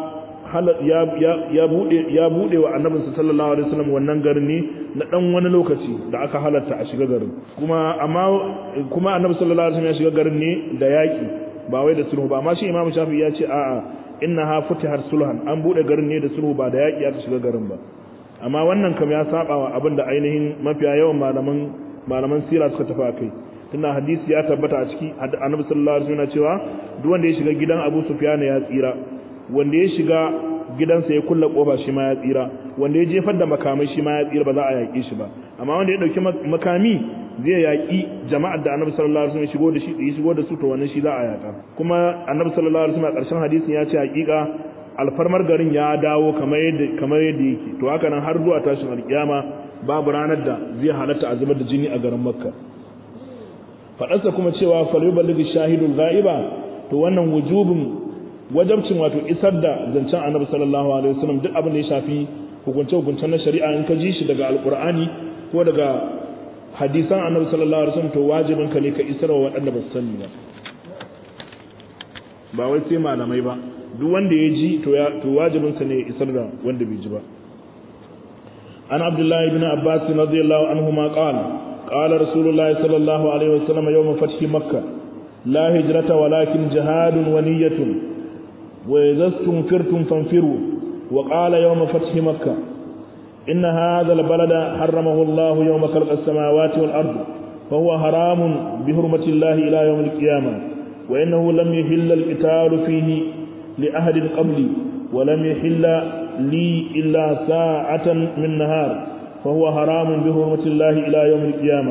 ya buɗe ya buɗe wa annabinsa sallallahu alaihi wasallam wannan garin ne na dan wani lokaci da aka halatta a shiga garin kuma amma kuma annabi sallallahu alaihi wasallam ya shiga garin ne da yaki ba wai da sulhu ba amma shi imamu shafi ya ce a'a innaha futihar sulhan an buɗe garin ne da sulhu ba da yaki aka shiga garin ba amma wannan kam ya saba wa abin da ainihin mafiya yawan malaman malaman sira suka tafi akai tunda hadisi ya tabbata a ciki annabi sallallahu alaihi wasallam cewa duk wanda ya shiga gidan Abu Sufyan ya tsira wanda ya shiga gidansa ya kulla kofa shi ma ya tsira wanda ya jefar da makamai shi ma ya tsira ba za a yaƙi shi ba amma wanda ya dauki makami zai yaƙi jama'ar da annabi sallallahu alaihi wasallam ya shigo da shi ya shigo da su to wannan shi za a yaƙa kuma annabi sallallahu alaihi wasallam a ƙarshen hadisin ya ce haƙiƙa alfarmar garin ya dawo kamar yadda kamar yadda yake to haka nan har zuwa tashin alƙiyama babu ranar da zai halatta a zubar da jini a garin makka faɗarsa kuma cewa falyuballighi shahidul ghaiba to wannan wujubin wajabcin wato isar da zancen annabi sallallahu alaihi wasallam duk abin da ya shafi hukunce hukuncen na shari'a in ka ji shi daga alqur'ani ko daga hadisan annabi sallallahu alaihi wasallam to wajibin ka ne ka isar wa waɗanda ba su sani ba ba wai sai malamai ba duk wanda ya ji to ya to wajibin sa ne ya isar da wanda bai ji ba an abdullahi ibn abbas radiyallahu anhu ma qala قال رسول الله صلى الله عليه وسلم يوم فتح مكة لا هجرة ولكن جهاد ونية وإذا استنفرتم فانفروا وقال يوم فتح مكة إن هذا البلد حرمه الله يوم خلق السماوات والأرض فهو حرام بحرمة الله إلى يوم القيامة وإنه لم يحل القتال فيه لأحد قبلي ولم يحل لي إلا ساعة من نهار فهو حرام بحرمة الله إلى يوم القيامة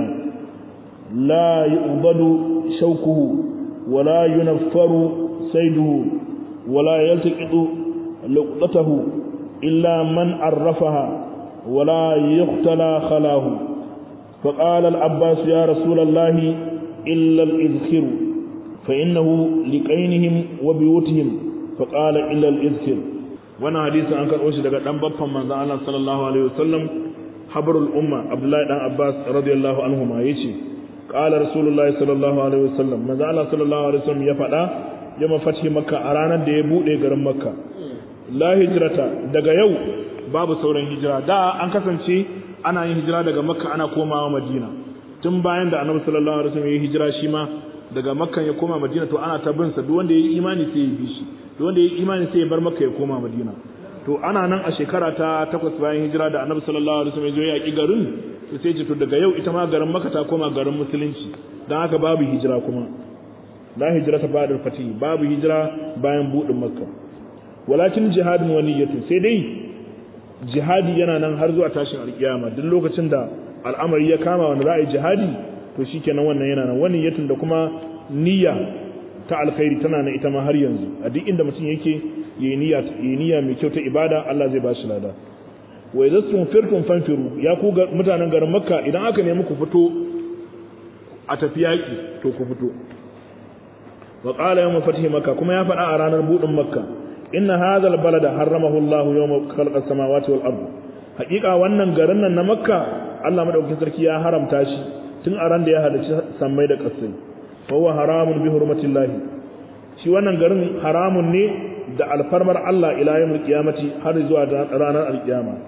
لا يؤبد شوكه ولا ينفر سيده ولا يلتقط لقطته إلا من عرفها ولا يختلى خلاه فقال العباس يا رسول الله إلا الإذخر فإنه لقينهم وبيوتهم فقال إلا الإذخر وانا حديث عنك أوشي لك أنبطا من الله صلى الله عليه وسلم habarul umma abdullahi dan abbas radiyallahu anhuma yace qala rasulullahi sallallahu alaihi wasallam manzo Allah sallallahu alaihi wasallam ya faɗa ya mafashi makka a ranar da ya bude garin makka la hijrata daga yau babu sauran hijira da an kasance ana yin hijira daga makka ana komawa madina tun bayan da annabi sallallahu alaihi wasallam ya hijira shi ma daga makka ya koma madina to ana ta bin sa duk wanda ya yi imani sai ya bi shi duk wanda ya yi imani sai ya bar makka ya koma madina to ana nan a shekara ta takwas bayan hijira da annabi sallallahu alaihi wasallam ya zo ya yaƙi garin to sai ce to daga yau ita ma garin makka ta koma garin musulunci dan haka babu hijira kuma la hijira ta ba'da fati babu hijira bayan budin makka walakin jihadun wa niyyatu sai dai jihadi yana nan har zuwa tashin alkiyama duk lokacin da al'amari ya kama wanda za a yi jihadi to shikenan wannan yana nan wani yatun da kuma niyya ta alkhairi tana nan ita ma har yanzu a duk inda mutum yake yi niyya yi niyya mai kyau ta ibada Allah zai ba shi lada wa idza tunfirtum fanfiru ya ku mutanen garin makka idan aka nemi ku fito a tafi yaki to ku fito wa qala yawm fathi makka kuma ya faɗa a ranar budin makka inna hadha albalada harramahu Allah yawm khalaqa samawati wal ard haƙiƙa wannan garin nan na makka Allah madaukakin sarki ya haramta shi tun a ran da ya halarci sammai da ƙasai fa huwa haramun bi hurmatillahi shi wannan garin haramun ne da alfarmar Allah ila yawmil qiyamati har zuwa ranar alkiyama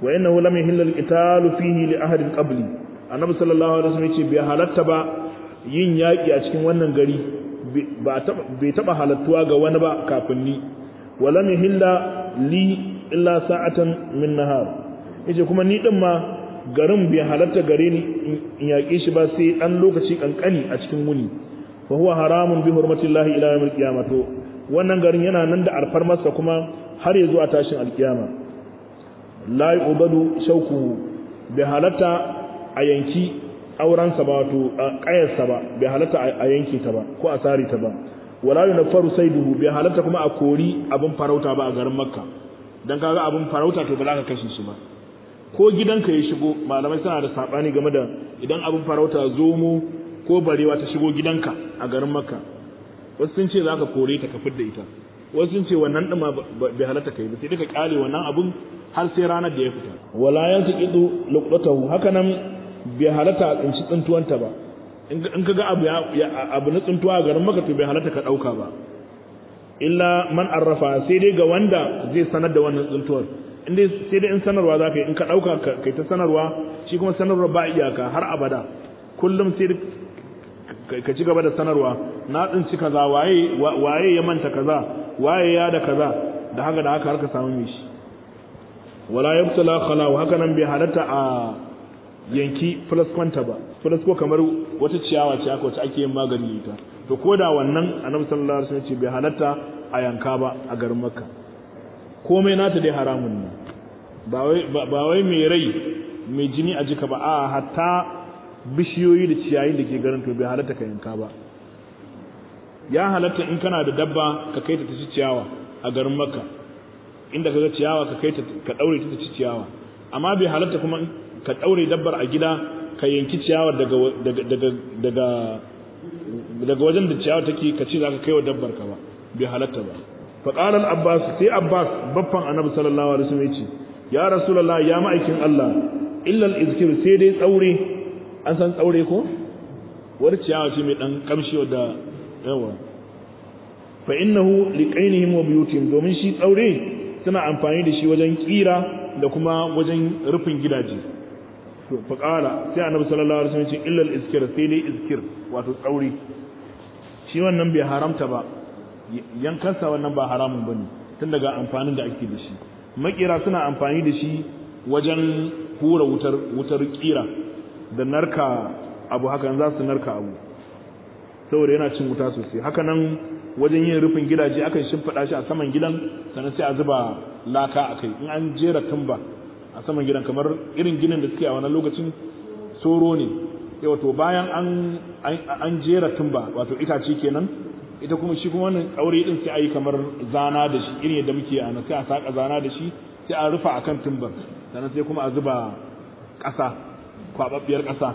wa innahu lam yahilla al-qitalu fihi li ahadin qabli annabi sallallahu alaihi wasallam yace bai halatta ba yin yaki a cikin wannan gari bai taba halattuwa ga wani ba kafin ni wa lam yahilla li illa sa'atan min nahar yace kuma ni din ma garin bai halatta gare ni in yaƙe shi ba sai dan lokaci kankani a cikin wuni fa huwa haramun bi hurmatillahi ila yawmil qiyamah to wannan garin yana nan da alfarmarsa kuma har ya zuwa tashin alkiyama la yu'badu shauku bai halatta a yanki aurensa ba wato ƙayarsa ba bai halatta a yanke ta ba ko a sari ta ba wala yunfaru sayduhu bai halatta kuma a kori abin farauta ba a garin makka dan kaga abin farauta to ba za ka kashe shi ba ko gidanka ya shigo malamai suna da sabani game da idan abin farauta zomo ko barewa ta shigo gidanka a garin makka wasu sun ce za ka kore ta ka fidda ita wasu sun ce wannan ɗin bai halatta kai ba sai duka kyale wannan abun har sai ranar da ya fita wala yan su kidu luqatahu haka nan bai halatta a tsinci tsintuwanta ba in ka ga abu abu na tsintuwa a garin maka to bai halatta ka ɗauka ba illa man arrafa sai dai ga wanda zai sanar da wannan tsintuwar in dai sai dai in sanarwa za ka yi in ka ɗauka kai ta sanarwa shi kuma sanarwa ba iyaka har abada kullum sai ka ci gaba da sanarwa na tsinci kaza waye waye ya manta kaza waye ya da kaza da haka da haka har ka samu mishi wala yabtala khala wa haka nan bai halatta a yanki flaskwanta ba flasko kamar wata ciyawa ce aka wacce ake yin magani ita to ko da wannan annabi sallallahu alaihi wasallam ce bai halatta a yanka ba a garin makka komai nata dai haramun ne ba wai ba wai mai rai mai jini a jika ba a hatta bishiyoyi da ciyayin da ke garin to bai halatta ka yanka ba ya halatta in kana da dabba ka kai ta ci ciyawa a garin makka inda ka ga ciyawa ka kai ta ka daure ta ci ciyawa amma bai halatta kuma ka daure dabbar a gida ka yanki ciyawa daga daga daga daga wajen da ciyawa take ka ce zaka kai wa dabbar ka ba bai halatta ba fa qala al abbas sai abbas baffan annabi sallallahu alaihi wasallam yace ya rasulullah ya ma'aikin allah illa al izkir sai dai tsaure an san tsaure ko wani ciyawa ce mai dan kamshi wadda yawa fa innahu liqainihim wa buyutihim domin shi tsaure suna amfani da shi wajen kira da kuma wajen rufin gidaje to fa qala sai annabi sallallahu alaihi wasallam ce illa al-iskir sai dai iskir wato tsaure shi wannan bai haramta ba yankansa wannan ba haramun bane tun daga amfanin da ake da shi makira suna amfani da shi wajen hura wutar wutar kira da narka abu hakan za su narka abu saboda yana cin wuta sosai haka nan wajen yin rufin gidaje akan shimfiɗa shi a saman gidan sannan sai a zuba laka a kai in an jera tumba a saman gidan kamar irin ginin da suke a wannan lokacin soro ne wato bayan an an jera tumba wato itace kenan ita kuma shi kuma wannan tsaure din sai a yi kamar zana da shi irin yadda muke a sai a saka zana da shi sai a rufa akan tumbar sannan sai kuma a zuba ƙasa kwababbiyar ƙasa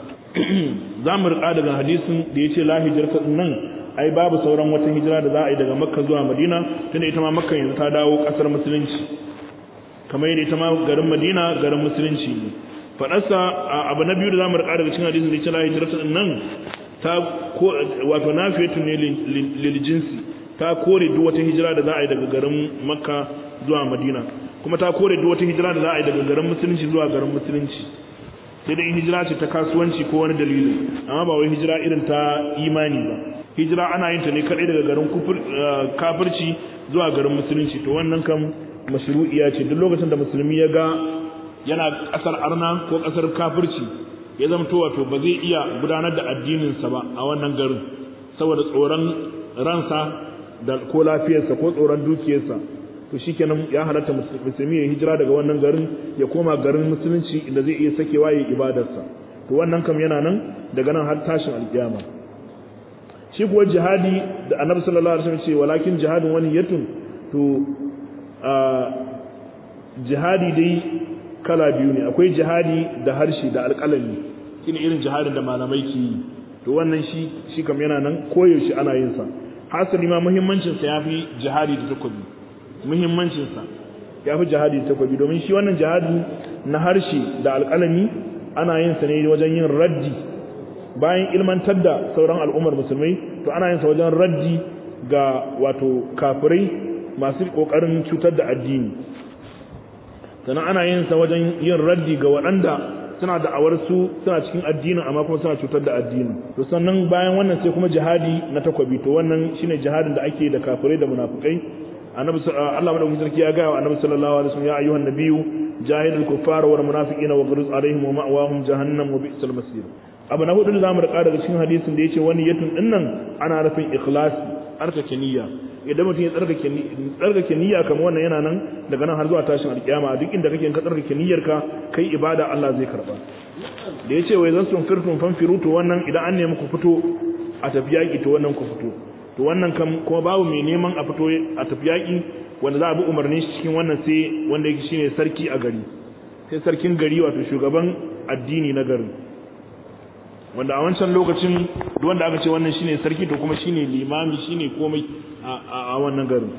za mu riƙa daga hadisin da ya ce la hijirta nan ai babu sauran wata hijira da za a yi daga makka zuwa madina tunda ita ma makka yanzu ta dawo ƙasar musulunci kamar yadda ita ma garin madina garin musulunci ne faɗarsa abu na biyu da za mu riƙa daga cikin hadisin da ya ce la hijirta nan ta wato nafiyatu ne lil jinsi ta kore duk wata hijira da za a yi daga garin makka zuwa madina kuma ta kore duk wata hijira da za a yi daga garin musulunci zuwa garin musulunci sai dai hijira ce ta kasuwanci ko wani dalili amma ba wai hijira irin ta imani ba hijira ana yin ta ne kadai daga garin kafirci zuwa garin musulunci to wannan kam mashru'iya ce duk lokacin da musulmi ya ga yana kasar arna ko kasar kafirci ya zama to wato ba zai iya gudanar da addininsa ba a wannan garin saboda tsoron ransa da ko lafiyarsa ko tsoron dukiyarsa to shikenan ya halatta musulmi ya hijira daga wannan garin ya koma garin musulunci inda zai iya sakewa ya ibadarsa to wannan kam yana nan daga nan har tashin alkiyama shi kuwa jihadi da annabi sallallahu alaihi wasallam ce walakin jihadin wani yatun to a jihadi dai kala biyu ne akwai jihadi da harshe da alƙalami shine irin jihadin da malamai ke yi to wannan shi shi kam yana nan koyaushe ana yin sa hasali ma muhimmancin sa yafi jihadi da takobi muhimmancin sa yafi jihadi da takobi domin shi wannan jihadi na harshe da alƙalami ana yin sa ne wajen yin raddi bayan ilmantar da sauran al'ummar musulmai to ana yin sa wajen raddi ga wato kafirai masu kokarin cutar da addini sannan ana yin sa wajen yin raddi ga waɗanda suna da'awar su suna cikin addinin amma kuma suna cutar da addinin to sannan bayan wannan sai kuma jihadi na takwabi to wannan shine jihadin da ake da kafirai da munafikai annabi Allah madaukakin sarki ya ga wa annabi sallallahu alaihi wasallam ya ayyuhan nabiyyu jahidul kuffara wal munafiqina wa ghuruz alaihim wa ma'wahum jahannam wa bi'sal masir abu na hudu da zamu rika daga cikin hadisin da yace wani yatun dinnan ana nufin ikhlasi tsarkake niyya idan mutum ya tsarkake tsarkake niyya kamar wannan yana nan daga nan har zuwa tashin alkiyama duk inda kake ka tsarkake niyyarka kai ibada Allah zai karba da yace wai zan sun firtun fanfiru to wannan idan an nemi ku fito a tafi yaki to wannan ku fito to wannan kam kuma babu mai neman a fito a tafi yaki wanda za a bi umarnin shi cikin wannan sai wanda yake shine sarki a gari sai sarkin gari wato shugaban addini na garin wanda a wancan lokacin duk wanda aka ce wannan shine sarki to kuma shine limami shine komai a wannan garin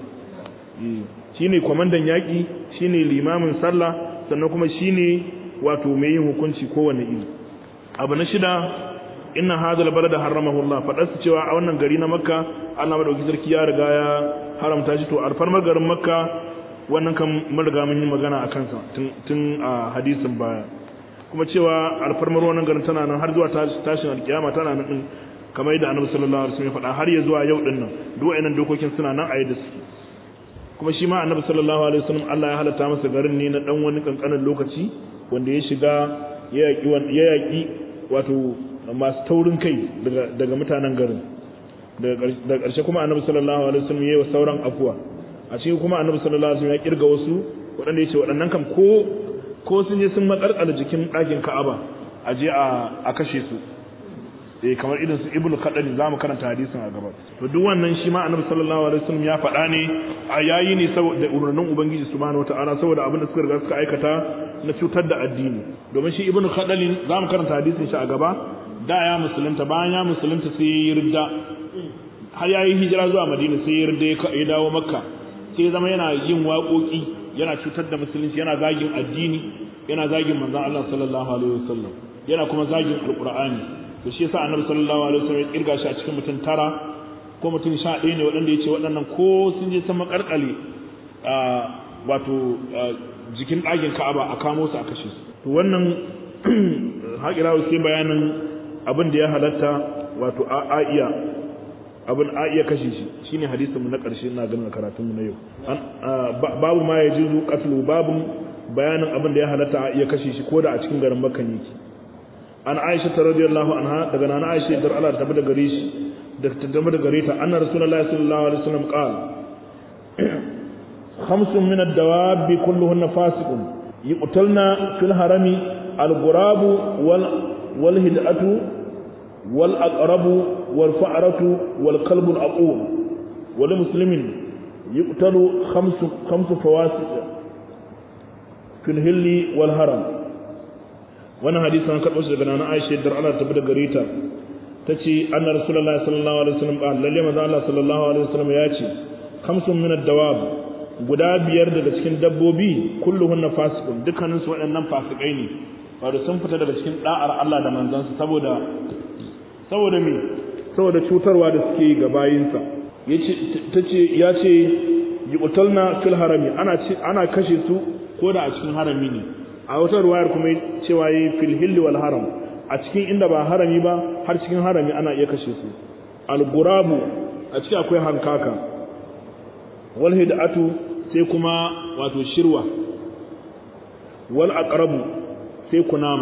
shine kwamandan yaki shine limamin sallah sannan kuma shine wato mai yin hukunci kowanne iri abu na shida inna hadal balada haramahu Allah fadarsu cewa a wannan gari na makka Allah madauki sarki ya riga ya haramta shi to alfarmar garin makka wannan kan mun riga mun yi magana a kansa tun a hadisin baya kuma cewa alfarmar wannan garin tana nan har zuwa tashin alkiyama tana nan din kamar yadda annabi sallallahu alaihi wasallam ya faɗa har ya zuwa yau din nan duk wayannan dokokin suna nan a yadda suke kuma shi ma annabi sallallahu alaihi wasallam Allah ya halatta masa garin ne na dan wani kankanin lokaci wanda ya shiga ya yaki ya yaki wato masu taurin kai daga daga mutanen garin daga ƙarshe kuma annabi sallallahu alaihi wasallam ya yi wa sauran afuwa a cikin kuma annabi sallallahu alaihi wasallam ya kirga wasu waɗanda ya ce waɗannan kam ko ko sun je sun makarkala jikin ɗakin Ka'aba a je a kashe su eh kamar irin su Ibnu Kadari zamu karanta hadisin a gaba to duk wannan shi ma Annabi sallallahu alaihi wasallam ya faɗa ne a yayi ne saboda umarnin Ubangiji subhanahu wataala saboda abin da suka riga suka aikata na cutar da addini domin shi Ibnu Kadari zamu karanta hadisin shi a gaba da ya musulunta bayan ya musulunta sai ya ridda har yayi hijira zuwa Madina sai ya ridda ya dawo Makka sai ya zama yana yin waƙoƙi yana cutar da musulunci yana zagin addini yana zagin manzon Allah sallallahu alaihi wasallam yana kuma zagin alqur'ani to shi yasa annabi sallallahu alaihi wasallam ya kirga shi a cikin mutum tara ko mutum sha ɗaya ne waɗanda yace waɗannan ko sun je sama karkale wato jikin ɗakin Ka'aba a kamo su a kashe su to wannan haƙira sai bayanin abin da ya halatta wato a iya abin a iya kashe shi shine hadisin mu na ƙarshe ina ganin karatun mu na yau babu ma ya jizu qatlu babu bayanin abin da ya halatta a iya kashe shi koda a cikin garin Makka yake an Aisha ta radiyallahu anha daga nana Aisha dar Allah ta bada gare shi da ta da gare ta anna rasulullahi sallallahu alaihi wasallam qala khamsun min ad-dawab kulluhunna fasiqun yuqtalna fil harami al-ghurab wal wal hid'atu wal aqrabu والفأرة والكلب الأقوم ولمسلم يقتل خمس خمس فواسق في الهل والهرم وانا حديث عن كتب سيدنا نانا عائشة در الله تبدا غريتا تتي أن رسول الله صلى الله عليه وسلم قال للي ماذا الله صلى الله عليه وسلم ياتي خمس من الدواب guda biyar daga cikin dabbobi kulluhunna fasiqun dukkanin su waɗannan fasikai ne wato sun fita daga cikin da'ar Allah da manzansa saboda saboda me saboda cutarwa da suke ga bayinsa ya ce yuqtalna fil harami ana ana kashe su ko da a cikin harami ne a wata ruwayar kuma cewa yi fil hilli wal haram a cikin inda ba harami ba har cikin harami ana iya kashe su al gurabu a cikin akwai hankaka wal hidatu sai kuma wato shirwa wal aqrabu sai kunama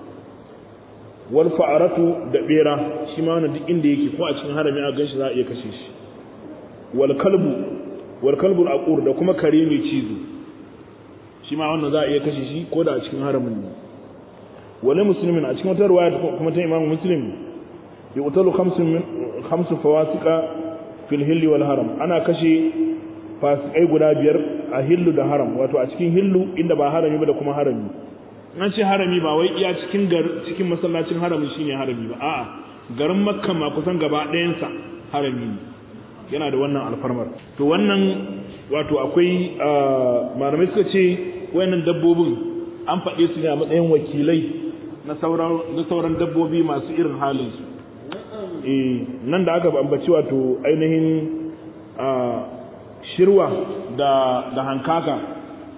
wal fa'aratu da bera shi ma wannan duk inda yake ko a cikin harami a ganshi za a iya kashe shi wal kalbu wal kalbu aqur da kuma kare mai cizo shi ma wannan za a iya kashe shi ko da a cikin haramin ne wala muslimin a cikin wata riwaya kuma ta imamu muslim yuqtalu khamsun min khamsu fawasiqa fil hilli wal haram ana kashe fasikai guda biyar a hillu da haram wato a cikin hillu inda ba harami ba da kuma harami an ce harami ba wai iya cikin cikin masallacin harami shine harami ba a'a garin makka ma kusan gaba ɗayansa harami ne yana da wannan alfarmar to wannan wato akwai malamai suka ce wayannan dabbobin an faɗe su ne a matsayin wakilai na sauran na sauran dabbobi masu irin halin su eh nan da aka ambaci wato ainihin shirwa da da hankaka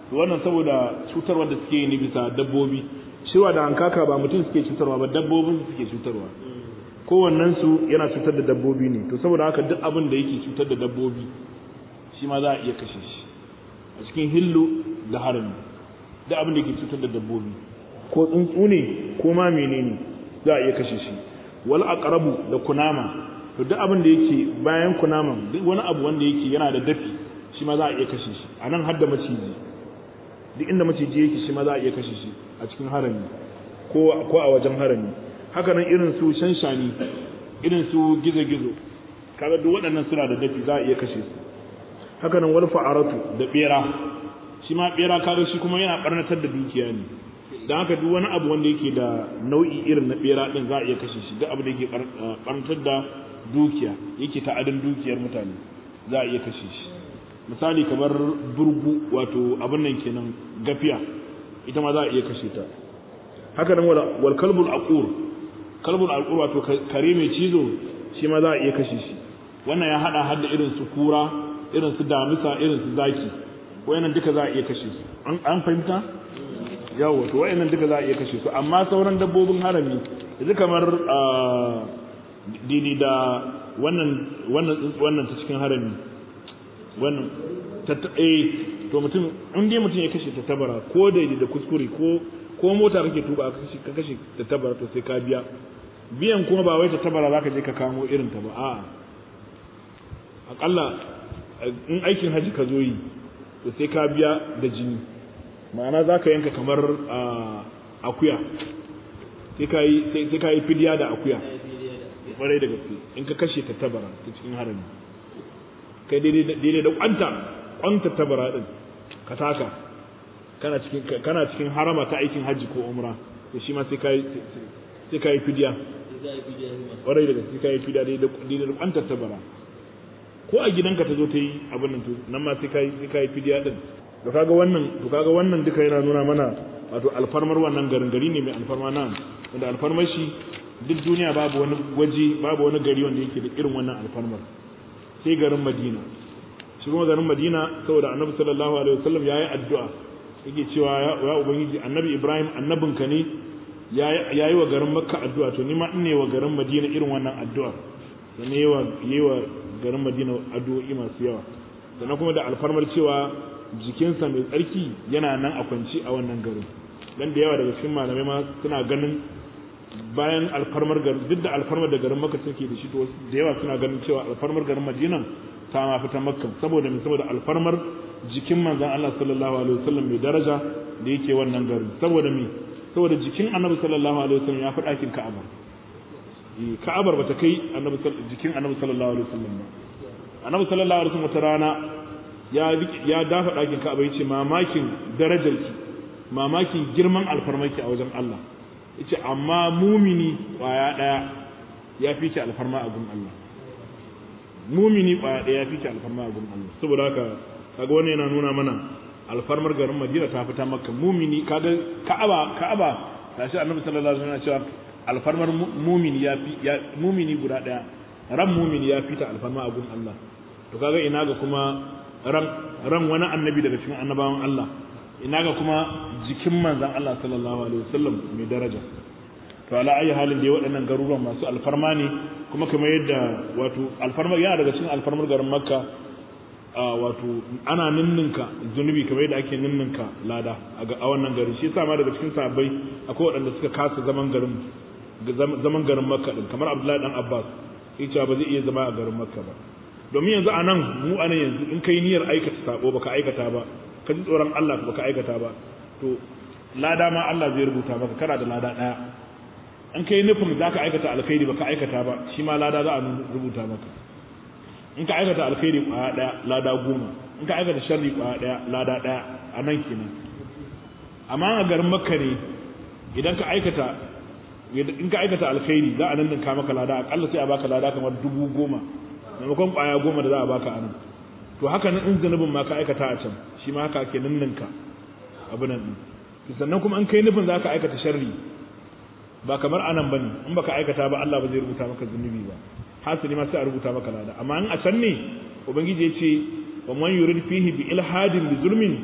wannan saboda cutarwa da suke yi ne bisa dabbobi shirwa da hankaka ba mutum suke cutarwa ba dabbobin suke cutarwa kowannen su yana cutar da dabbobi ne to saboda haka duk abin da yake cutar da dabbobi shi ma za a iya kashe shi a cikin hillu da harami duk abin da yake cutar da dabbobi ko tsuntsu ne ko ma menene za a iya kashe shi wal aqrabu da kunama to duk abin da yake bayan kunaman duk wani abu wanda yake yana da dafi shi ma za a iya kashe shi anan har da maciji duk inda maciji yake shi ma za a iya kashe shi a cikin harami ko ko a wajen harami haka nan irin su shanshani irin su gizo-gizo kaga duk waɗannan suna da dafi za a iya kashe su haka nan wal fa'aratu da bera shi ma bera kaga shi kuma yana barnatar da dukiya ne dan haka duk wani abu wanda yake da nau'i irin na bera din za a iya kashe shi duk abu da yake barnatar da dukiya yake ta'adin dukiyar mutane za a iya kashe shi misali kamar burgu wato abin nan kenan gafiya ita ma za a iya kashe ta haka nan wal kalbul aqur kalbul aqur wato kare mai cizo shi ma za a iya kashe shi wannan ya hada hadda irin su kura irin su damisa irin su zaki wayannan duka za a iya kashe su an fahimta yawa to wayannan duka za a iya kashe su amma sauran dabbobin harami yanzu kamar didi da wannan wannan wannan ta cikin harami wannan eh to mutum in dai mutum ya kashe ta tabara ko da da kuskure ko ko mota kake tuba ka kashe ta tabara to sai ka biya biyan kuma ba wai ta tabara zaka je ka kamo irin ta ba a'a akalla in aikin haji ka zo yi to sai ka biya da jini ma'ana za ka yanka kamar akuya sai ka yi fidiya da akuya kwarai da gaske in ka kashe ta tabara ta cikin harami kai daidai da kwanta kwanta tabara din ka taka kana cikin kana cikin harama ta aikin haji ko umra to shi ma sai ka yi sai ka yi fidiya kwarai da gaske ka yi fidiya daidai da kwanta tabara ko a gidanka ta zo ta yi abin nan to nan ma sai kai sai kai fidiya din to kaga wannan to kaga wannan duka yana nuna mana wato alfarmar wannan garin gari ne mai alfarma nan wanda alfarmar shi duk duniya babu wani waje babu wani gari wanda yake da irin wannan alfarmar sai garin Madina shi kuma garin Madina saboda Annabi sallallahu alaihi wasallam yayi addu'a yake cewa ya ubangiji Annabi Ibrahim annabinka ne yayi wa garin Makka addu'a to ni ma ina wa garin Madina irin wannan addu'a sannan yawa yawa garin Madina addu'o'i masu yawa sannan kuma da alfarmar cewa jikinsa mai tsarki yana nan a kwanci a wannan garin dan da yawa daga cikin malamai ma suna ganin bayan alfarmar garin duk da alfarmar da garin Makka take da shi to da yawa suna ganin cewa alfarmar garin Madina ta ma fita Makka saboda me saboda alfarmar jikin manzon Allah sallallahu alaihi wasallam mai daraja da yake wannan garin saboda me saboda jikin Annabi sallallahu alaihi wasallam ya fi ɗakin Ka'aba ka'abar bata kai annabi jikin annabi sallallahu alaihi wasallam ba annabi sallallahu alaihi wasallam wata rana ya ya dafa dakin ka'aba yace mamakin darajarki mamakin girman alfarmarki a wajen Allah yace amma mumini kwaya daya ya fi ki alfarma a gun Allah mumini kwaya daya ya fi ki alfarma a gun Allah saboda haka kaga wannan yana nuna mana alfarmar garin Madina ta fita Makka mumini kaga Ka'aba Ka'aba tashi annabi sallallahu alaihi wasallam ya ce alfarmar mumini ya fi mumini guda daya ran mumini ya fita alfarma a gun Allah to kaga ina ga kuma ran ran wani annabi daga cikin annabawan Allah ina ga kuma jikin manzon Allah sallallahu alaihi wasallam mai daraja to ala ayi halin da waɗannan garuruwan masu alfarma ne kuma kamar yadda wato alfarmar yana daga cikin alfarmar garin Makka wato ana ninninka zunubi kamar yadda ake ninninka lada a wannan garin shi yasa ma daga cikin sahabbai akwai waɗanda suka kasa zaman garin zaman garin makka din kamar abdullahi dan abbas yace ba zai iya zama a garin makka ba domin yanzu a nan mu a nan yanzu in kai niyyar aikata sabo baka aikata ba ka ji tsoron Allah baka aikata ba to lada ma Allah zai rubuta maka kana da lada daya in kai nufin zaka aikata alkhairi baka aikata ba shi ma lada za a rubuta maka in ka aikata alkhairi kwaya daya lada goma in ka aikata sharri kwaya daya lada daya a nan kenan amma a garin makka ne idan ka aikata in ka aikata alkhairi za a nan ninka maka lada akalla sai a baka lada kamar dubu goma maimakon kwaya goma da za a baka a nan to haka nan in zanubin ma ka aikata a can shi ma haka ake ninninka abu nan din sannan kuma in kai nufin za ka aikata sharri ba kamar anan bane in baka aikata ba Allah ba zai rubuta maka zunubi ba hasali ma sai a rubuta maka lada amma in a can ne ubangiji ya ce wa man yurid fihi bi ilhadin bi zulmin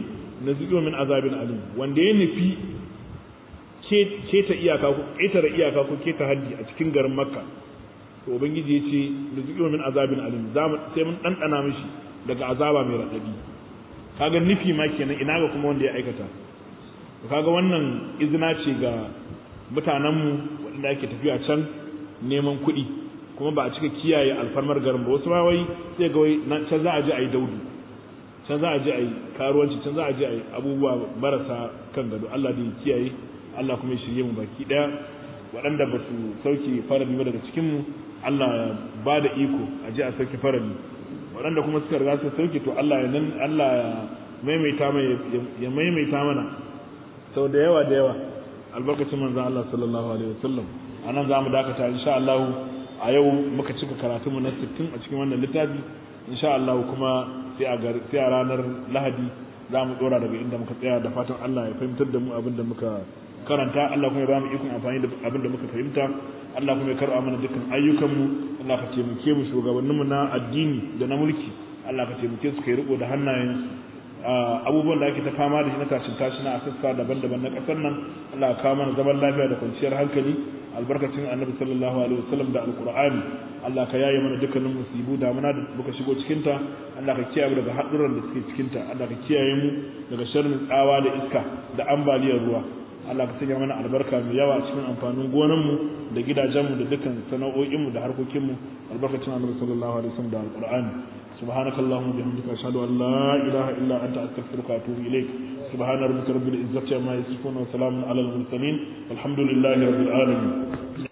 nazidu min azabin alim wanda ya nufi keta iyaka ko ƙetare iyaka ko keta haddi a cikin garin makka to ubangiji ya ce nazidu min azabin alim sai mun ɗanɗana mishi daga azaba mai raɗaɗi kaga nufi ma kenan ina ga kuma wanda ya aikata kaga wannan izina ce ga mutanenmu waɗanda ake tafiya can neman kuɗi kuma ba a cika kiyaye alfarmar garin ba wasu ma wai sai ga wai can za a je a yi daudu can za a je a yi karuwanci can za a je a yi abubuwa marasa kan gado Allah da ya kiyaye Allah kuma ya shirye mu baki daya waɗanda ba su sauke farali ba daga cikin mu Allah ya ba da iko a je a sauke farali waɗanda kuma suka riga su sauke to Allah ya nan Allah ya maimaita mai ya maimaita mana sau da yawa da yawa albarkacin manzon Allah sallallahu alaihi wasallam anan zamu dakata insha Allah a yau muka cika karatu mu na 60 a cikin wannan littafi insha Allah kuma sai a sai a ranar Lahadi zamu dora daga inda muka tsaya da fatan Allah ya fahimtar da mu abin da muka karanta Allah kuma ya ba mu ikon amfani da abin da muka fahimta Allah kuma ya karɓa mana dukkan ayyukan mu Allah ka taimake mu shugabanninmu na addini da na mulki Allah ka taimake su kai riko da hannayen abubuwan da ake ta fama da shi na tashin tashi na sassa daban-daban na ƙasar nan Allah ka kawo mana zaman lafiya da kwanciyar hankali albarkacin annabi sallallahu alaihi wasallam da alqur'ani Allah ka yaye mana dukkanin musibu da muna da muka shigo cikin ta Allah ka kiyaye mu daga haɗurran da suke cikin ta Allah ka kiyaye mu daga sharrin tsawa da iska da ambaliyar ruwa Allah ka sanya mana albarka mai yawa cikin amfanin gonanmu da gidajenmu da dukkan sana'o'inmu da harkokinmu albarkacin annabi sallallahu alaihi wasallam da alqur'ani سبحانك اللهم وبحمدك أشهد أن لا إله إلا أنت أستغفرك وأتوب إليك سبحان ربك رب العزة عما يصفون وسلام على المرسلين والحمد لله رب العالمين